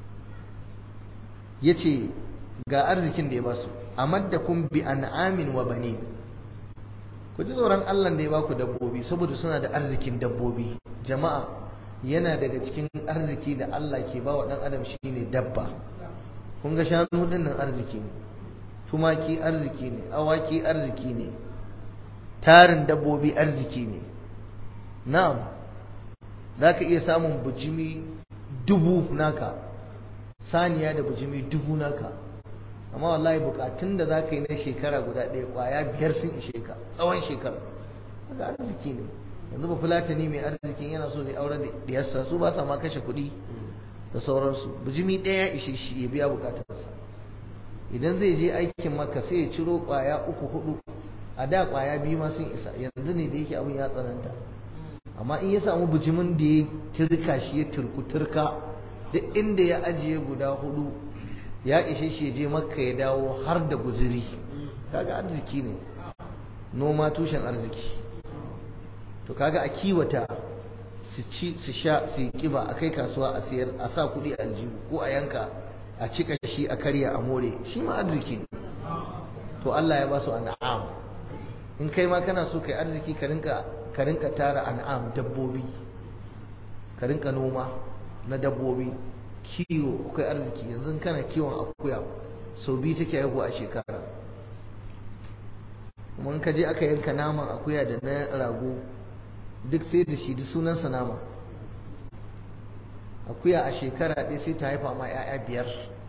yace ga arzikin da ya basu amaddakum bi an'amin wa bani ku ji tsoron Allah da ya baku dabbobi saboda suna da arzikin dabbobi jama'a yana daga cikin arziki da Allah ke ba wa ɗan adam shine dabba kun ga shanu ɗin nan arziki ne tumaki arziki ne awaki arziki ne tarin dabbobi arziki ne na'am za ka iya samun bujimi dubu naka saniya da bujimi dubu naka amma wallahi bukatun da za ka yi na shekara guda ɗaya ƙwaya biyar sun ishe ka tsawon shekara haka arziki ne yanzu ba fulatani mai arzikin yana so ne auren da diyarsa su ba sa ma kashe kuɗi da sauransu bujimi ɗaya ishe shi ya biya bukatarsa idan zai je aikin maka sai ya ciro ƙwaya uku hudu a da ƙwaya biyu ma sun isa yanzu ne da yake abin ya tsananta amma in ya samu bujimin da ya turka shi ya turku turka duk inda ya ajiye guda hudu ya ishe shi je makka ya dawo har da guziri kaga arziki ne noma tushen arziki to kaga a kiwata su ci su sha su yi kiba a kai kasuwa a sayar a sa kuɗi a aljihu ko a yanka a cika shi a karya a more shi ma arziki ne to Allah ya ba su an'am in kai ma kana so kai arziki ka rinka ka rinka tara an'am dabbobi ka rinka noma na dabbobi kiwo akwai arziki yanzu kana kiwon akuya sau biyu take haihu a shekara kuma in ka je aka yanka naman akuya da na rago duk sai da shi duk sunansa nama akuya a shekara ɗaya sai ta haifa ma 'ya'ya biyar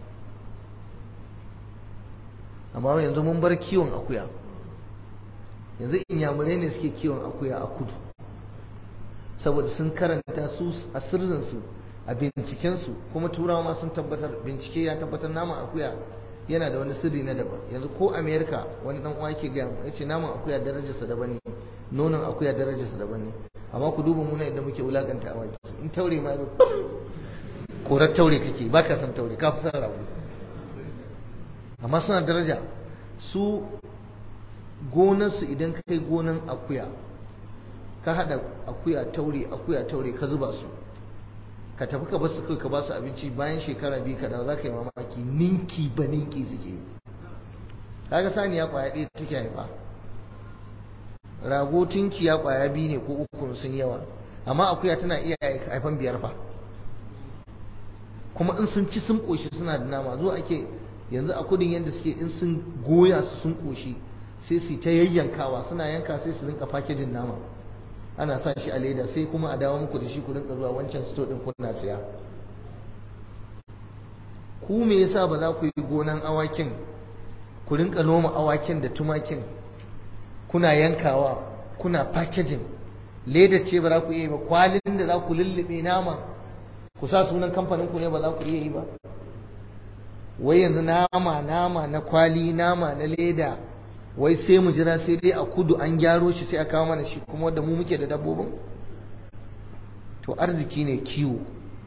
amma yanzu mun bar kiwon akuya yanzu inyamurai ne suke kiwon akuya a kudu saboda sun karanta su a sirrinsu a bincikensu kuma turawa ma sun tabbatar bincike ya tabbatar naman akuya yana da wani sirri na daban yanzu ko america wani dan uwa yake gaya ya ce naman akuya darajarsa daban ne nonon akuya darajarsa daban ne amma ku duba muna yadda muke wulakanta awaki in taure ma yazo korar taure kake ba ka san taure ka fi san rago amma suna daraja su gonarsu idan ka kai gonan akuya ka hada akuya taure akuya taure ka zuba su ka tafi ka basu kai ka basu abinci bayan shekara biyu ka dawo za ka yi mamaki ninki ba ninki suke yi kaga saniya kwaya ɗaya take haifa rago tunkiya kwaya biyu ne ko uku sun yawa amma akuya tana iya haifan biyar fa kuma in sun ci sun koshi suna da nama zuwa ake yanzu a kudin yadda suke in sun goya su sun koshi sai su ta yayyankawa suna yanka sai su rinka fakejin nama ana sa shi a leda sai kuma a dawo muku da shi ku rinka zuwa wancan sto din kuna siya ku me yasa ba za ku yi gonan awakin ku rinka noma awakin da tumakin kuna yankawa kuna packaging leda ce ba za ku iya yi ba kwalin da za ku lullube nama ku sa sunan kamfanin ku ne ba za ku iya yi ba wai yanzu nama nama na kwali nama na leda wai sai mu jira sai dai a kudu an gyaro shi sai a kawo mana shi kuma da mu muke da dabbobin to arziki ne kiwo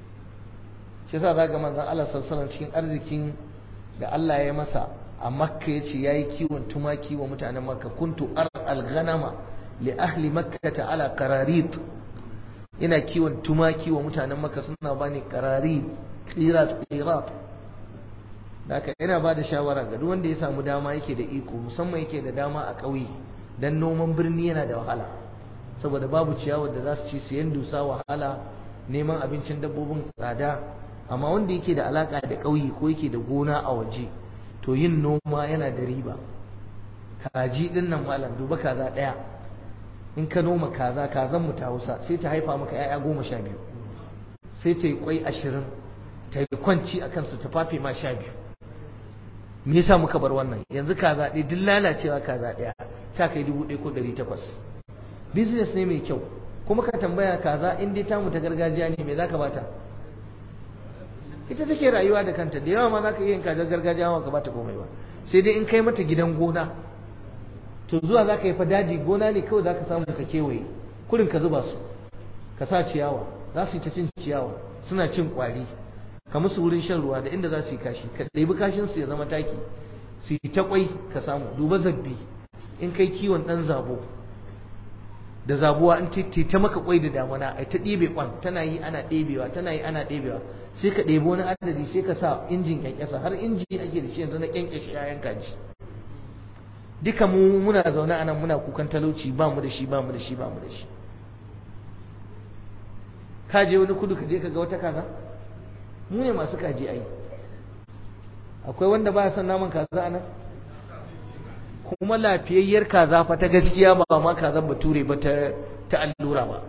shi yasa za ga manzon Allah sallallahu cikin arzikin da Allah ya masa a makka ya ce ya yi kiwon tumaki wa mutanen makka kuntu ar al-ghanama li ahli makkata ala qararit ina kiwon tumaki wa mutanen makka suna bani qararit qirat qirat haka ina ba da shawara ga duk wanda ya samu dama yake da iko musamman yake da dama a ƙauye dan noman birni yana da wahala saboda babu ciyawar da za su ci siyan dusa wahala neman abincin dabbobin tsada amma wanda yake da alaka da ƙauye ko yake da gona a waje to yin noma yana da riba kaji din nan malam duba kaza ɗaya in ka noma kaza kazan mu ta hausa sai ta haifa maka 'ya'ya goma sha biyu sai ta yi kwai ashirin ta yi kwanci a kansu ta fafe ma sha biyu me yasa muka bar wannan yanzu kaza ɗaya duk lalacewa kaza ɗaya ta kai dubu ɗaya ko ɗari takwas business ne mai kyau kuma ka tambaya kaza in dai tamu ta gargajiya ne me zaka bata ita take rayuwa da kanta da yawa ma zaka iya yin kazar gargajiya ma ka bata komai ba sai dai in kai mata gidan gona to zuwa zaka yi fa daji gona ne kawai zaka samu ka kewaye kurin ka zuba su ka sa ciyawa za su yi ta cin ciyawa suna cin kwari ka musu wurin shan ruwa da inda za su yi kashi ka ɗebi kashin su ya zama taki su yi ta kwai ka samu duba zabbi in kai kiwon ɗan zabo da zabuwa in ta ta maka kwai da damana ai ta ɗebe kwan tana yi ana ɗebewa tana yi ana ɗebewa sai ka ɗebi wani adadi sai ka sa injin kyankyasa har inji ake da shi yanzu na kyankyashe yayan kaji duka mu muna zaune a nan muna kukan talauci ba mu da shi ba mu da shi ba mu da shi ka je wani kudu ka je ka ga wata kaza mu ne masu kaji ai akwai wanda ba ya son naman kaza a nan kuma lafiyayyar kaza fa ta gaskiya ba ma kazan bature ba ta ta allura ba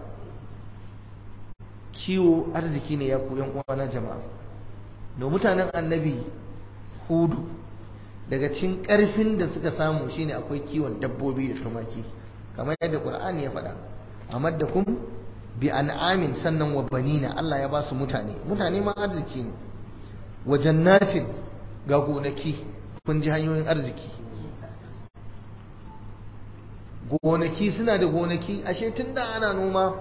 kiwo arziki ne ya ku yan uwa na jama'a da mutanen annabi hudu daga cikin karfin da suka samu shine akwai kiwon dabbobi da tumaki kamar yadda qur'ani ya faɗa amaddakum bi an'amin sannan wa banina Allah ya ba su mutane mutane ma arziki ne wa jannatin ga gonaki kun ji hanyoyin arziki gonaki suna da gonaki ashe tun da ana noma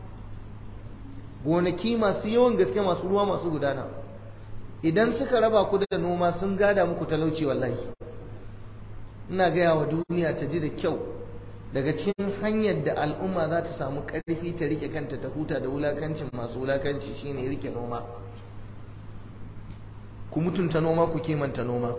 gonaki masu yawan gaske masu ruwa masu gudana idan suka raba ku da noma sun gada muku talauci wallahi ina gaya wa duniya ta ji da kyau daga cikin hanyar da al'umma za ta samu ƙarfi ta rike kanta ta huta da wulakancin masu wulakanci shine rike noma ku mutunta noma ku kimanta noma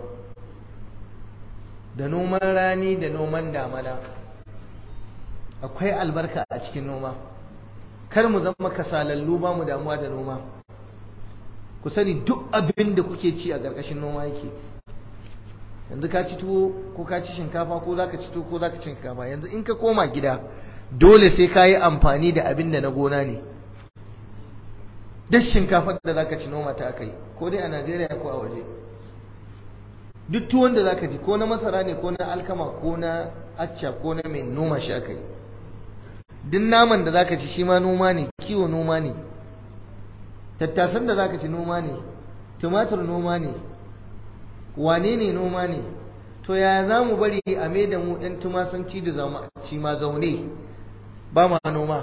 da noman rani da noman damana akwai albarka a cikin noma kar mu zama kasalallu ba mu damuwa da noma ku sani duk abin da kuke ci a ƙarƙashin noma yake yanzu ka ci tuwo ko ka ci shinkafa ko za ka ci tuwo ko za ka ci shinkafa yanzu in ka koma gida dole sai ka yi amfani da abin da na gona ne duk shinkafar da za ka ci noma ta aka yi ko dai a najeriya ko a waje duk tuwon da za ka ci ko na masara ne ko na alkama ko na acca ko na mai noma shi aka yi duk naman da za ka ci shi ma noma ne kiwo noma ne tattasan da za ka ci noma ne tumatur noma ne wane ne noma ne to ya za mu bari a mai da mu ɗan tumasanci da ci ma zaune ba ma noma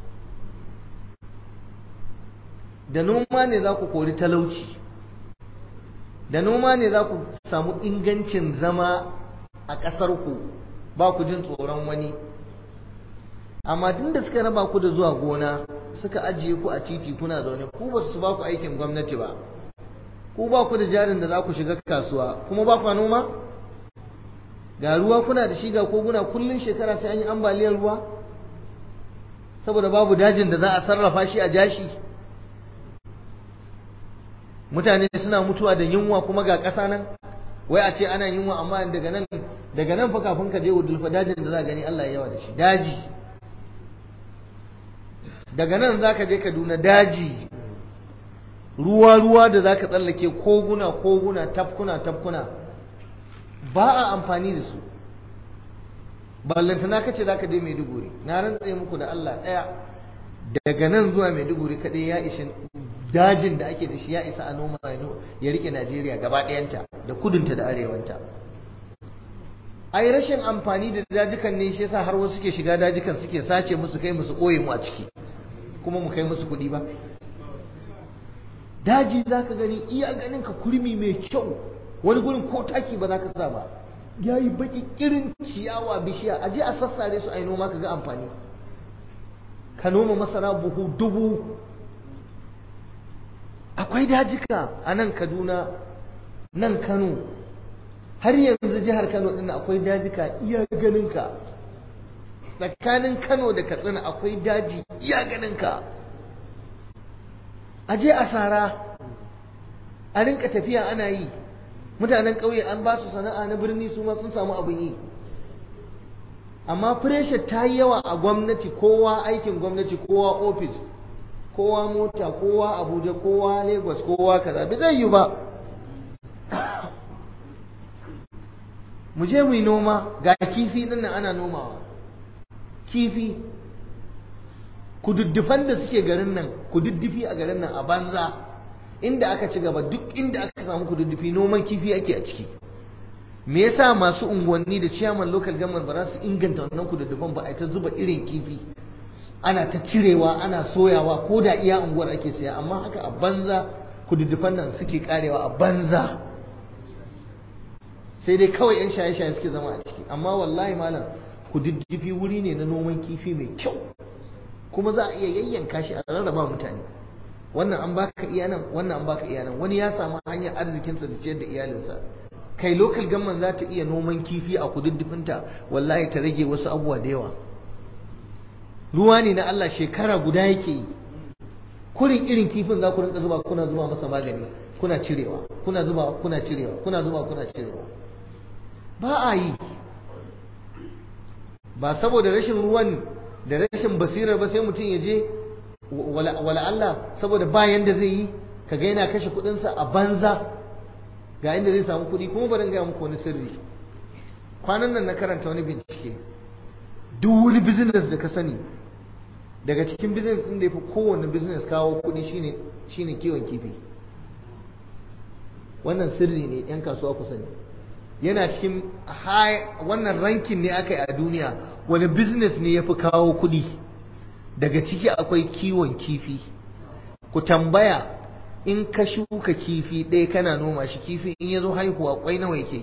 da noma ne za ku kori talauci da noma ne za ku samu ingancin zama a ƙasarku ba ku jin tsoron wani amma duk da suka raba ku da zuwa gona suka ajiye ku a titi kuna zaune ku ba su ba ku aikin gwamnati ba ku ba ku da jarin da za ku shiga kasuwa kuma ba ku noma ga ruwa kuna da shi ga koguna kullun shekara sai an yi ambaliyar ruwa saboda babu dajin da za a sarrafa shi a jashi mutane suna mutuwa da yunwa kuma ga ƙasa nan wai a ce ana yunwa amma daga nan daga nan fa kafin ka je wudulfa dajin da za gani Allah ya yawa da shi daji daga nan za ka je Kaduna daji ruwa-ruwa da za ka tsallake koguna koguna tafkuna tafkuna ba a amfani da su ballantana ka ce za ka je maiduguri na rantse muku da Allah ɗaya daga nan zuwa maiduguri kaɗai ya ishe dajin da ake da shi ya isa a noma ya rike najeriya gaba ɗayanta da kudunta da arewanta ai rashin amfani da dajikan ne shi yasa har wasu suke shiga dajikan suke sace musu kai musu ɓoye mu a ciki kuma mu kai musu kuɗi ba daji za ka gani iya ganin ka kurmi mai kyau wani gurin ko taki ba za ka sa ba ya yi baki irin ciyawa bishiya a je a sassare su a yi noma ka ga amfani ka noma masara buhu dubu akwai dajika a nan kaduna nan kano har yanzu jihar kano ɗin akwai dajika iya ganinka tsakanin kano da katsina akwai daji iya ganinka a je a sara a rinka tafiya ana yi mutanen ƙauye an ba su sana'a na birni su ma sun samu abin yi amma pressure ta yi yawa a gwamnati kowa aikin gwamnati kowa ofis kowa mota kowa abuja kowa lagos kowa kaza bai zai yi ba mu je mu yi noma ga kifi din nan ana nomawa kifi kududdufan da suke garin nan kududdufi a garin nan a banza inda aka ci gaba duk inda aka samu kududdufi noman kifi ake a ciki me yasa masu unguwanni da ciyaman local government ba za su inganta wannan kududdufan ba a ta zuba irin kifi ana ta cirewa ana soyawa ko da iya unguwar ake siya amma haka a banza kududdufan nan suke karewa a banza sai dai kawai yan shaye-shaye suke zama a ciki amma wallahi malam kududdufi wuri ne na noman kifi mai kyau kuma za a iya yayyanka shi a rarraba mutane wannan an baka iya nan wannan an baka iya nan wani ya samu hanyar arzikinsa da ciyar da iyalinsa kai local government za ta iya noman kifi a kududdufinta wallahi ta rage wasu abubuwa da yawa ruwa ne na Allah shekara guda yake yi kurin irin kifin za ku rinka zuba kuna zuba masa magani kuna cirewa kuna zuba kuna cirewa kuna zuba kuna cirewa ba a yi ba saboda rashin ruwan da rashin basirar ba sai mutum ya je wala Allah saboda ba yanda zai yi kaga yana kashe kudinsa a banza ga inda zai samu kudi kuma bari gaya muku wani sirri kwanan nan na karanta wani bincike duk wani business da ka sani daga cikin business din da ya fi kowane business kawo kudi shine shine kiwon kifi wannan sirri ne yan kasuwa ku sani yana cikin wannan rankin ne aka yi a duniya wani business ne ya fi kawo kudi daga ciki akwai kiwon kifi ku tambaya in ka shuka kifi ɗaya kana noma shi kifi in ya zo haihuwa kwai nawa yake yi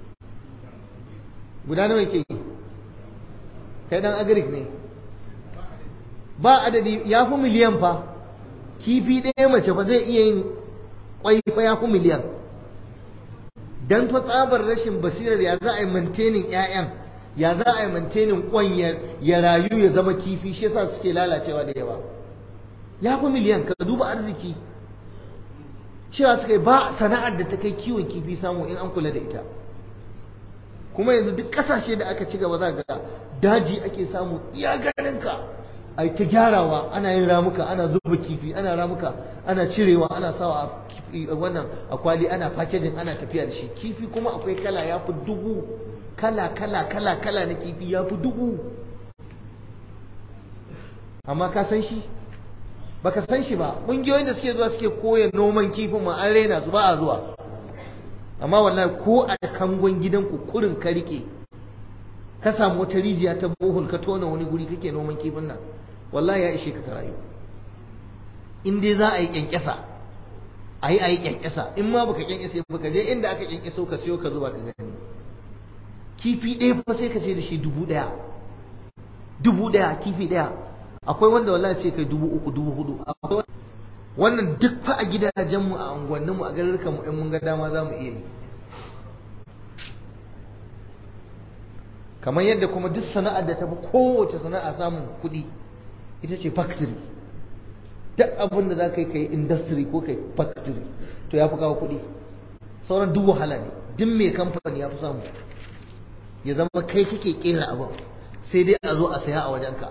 guda nawa yake yi kai dan agric ne ba adadi ya fi miliyan fa kifi ɗaya mace ba zai iya yin kwai fa ya fi miliyan dan fa tsabar rashin basirar ya za a yi maintaining ƴaƴan ya za a yi maintaining kwan ya rayu ya zama kifi shi yasa suke lalacewa da yawa ya fi miliyan ka duba arziki cewa suka yi ba sana'ar da ta kai kiwon kifi samu in an kula da ita kuma yanzu duk kasashe da aka ci gaba za ga daji ake samu iya ganinka a ta gyarawa ana yin ramuka ana zuba kifi ana ramuka ana cirewa ana sawa a wannan akwali ana packaging ana tafiya da shi kifi kuma akwai kala ya fi dubu kala kala kala kala na kifi ya fi dubu amma ka san shi baka san shi ba ƙungiyoyin da suke zuwa suke koya noman kifin ma an raina su ba a zuwa amma wallahi ko a kangon gidanku kurin ka rike ka samu wata rijiya ta bohol ka tona wani guri kake noman kifin nan wallahi ya ishe ka ka rayu in dai za a yi kyankyasa a yi a yi kyankyasa in ma baka kyankyasa ba ka je inda aka kyankyaso ka siyo ka zuba ka gani kifi ɗaya fa sai ka ce da shi dubu ɗaya dubu ɗaya kifi ɗaya akwai wanda wallahi sai kai dubu uku dubu hudu wannan duk fa a gidajenmu a unguwanninmu a garurukan mu in mun ga dama za mu iya yi kamar yadda kuma duk sana'ar da ta fi kowace sana'a samun kuɗi ita ce factory duk abin da za ka yi kai industry ko kai factory to ya fi kawo kuɗi sauran duk wahala ne duk mai kamfani ya fi samu ya zama kai kake kera abin sai dai a zo a saya a wajenka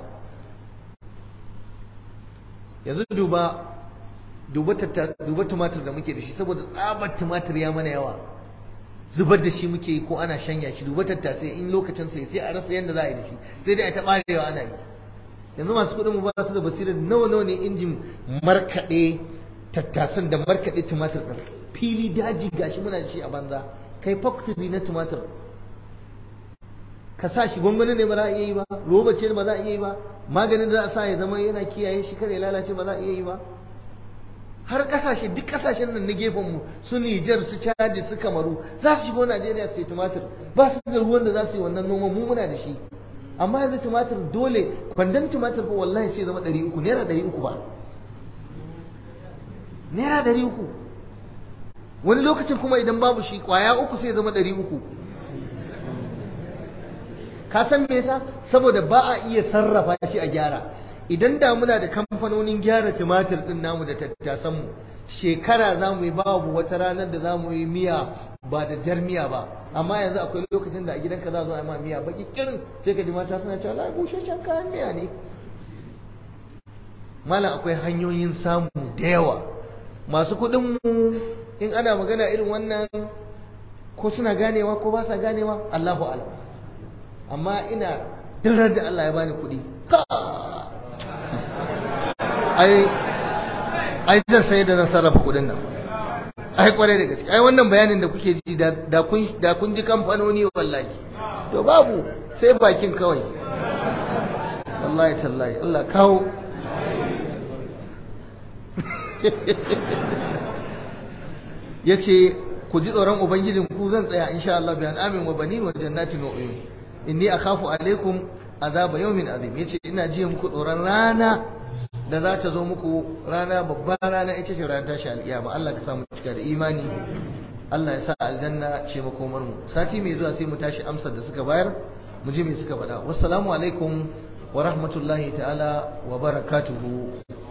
yanzu duba duba duba tumatir da muke da shi saboda tsabar tumatir ya mana yawa zubar da shi muke yi ko ana shanya shi duba tattasai in lokacin sai sai a rasa yadda za a yi da shi sai dai a ta barewa ana yi yanzu masu kuɗin mu ba su da basirar nawa nawa ne injin markaɗe tattasan da markaɗe tumatir ɗin fili daji gashi muna da shi a banza kai factory na tumatir ka sa shi gwangwani ne ba za a iya yi ba roba ce ba za a iya yi ba maganin da za a sa ya zama yana kiyaye shi kare lalace ba za a iya yi ba har kasashe duk kasashen nan na gefen mu su Nijar su Chad su Kamaru za su shigo Najeriya su yi tumatir ba su da ruwan da za su yi wannan noman mu muna da shi amma yanzu tumatir dole kwandon tumatir fa wallahi sai zama 300 naira 300 ba naira 300 wani lokacin kuma idan babu shi kwaya uku sai zama 300 ka san me yasa saboda ba a iya sarrafa shi a gyara idan da muna da kamfanonin gyara tumatir din namu da tattasan mu shekara za mu yi babu wata ranar da za mu yi miya ba da jar miya ba amma yanzu akwai lokacin da a gidanka za zo a ma miya baki kirin sai ka ji mata suna cewa lai busheshen kayan miya ne malam akwai hanyoyin samu da yawa masu kuɗin mu in ana magana irin wannan ko suna ganewa ko ba sa ganewa Allahu a'lam amma ina dirar da Allah ya bani kuɗi ai ai zan sai da zan sarrafa kuɗin nan ai kwarai da gaske ai wannan bayanin da kuke ji da kun da kun ji kamfanoni wallahi to babu sai bakin kawai wallahi tallahi Allah kawo yace ku ji tsoron ubangijin ku zan tsaya insha Allah bi amin wa banin wa jannatin wa uyun inni akhafu alaikum azaba yawmin azim yace ina ji muku tsoron rana da za ta zo muku rana babban rana ita ce ranar tashi alƙiyama Allah ka samu cika da imani Allah ya sa aljanna ce makomar mu sati mai zuwa sai mu tashi amsar da suka bayar mu ji me suka faɗa wassalamu alaikum wa rahmatullahi ta'ala wa barakatuhu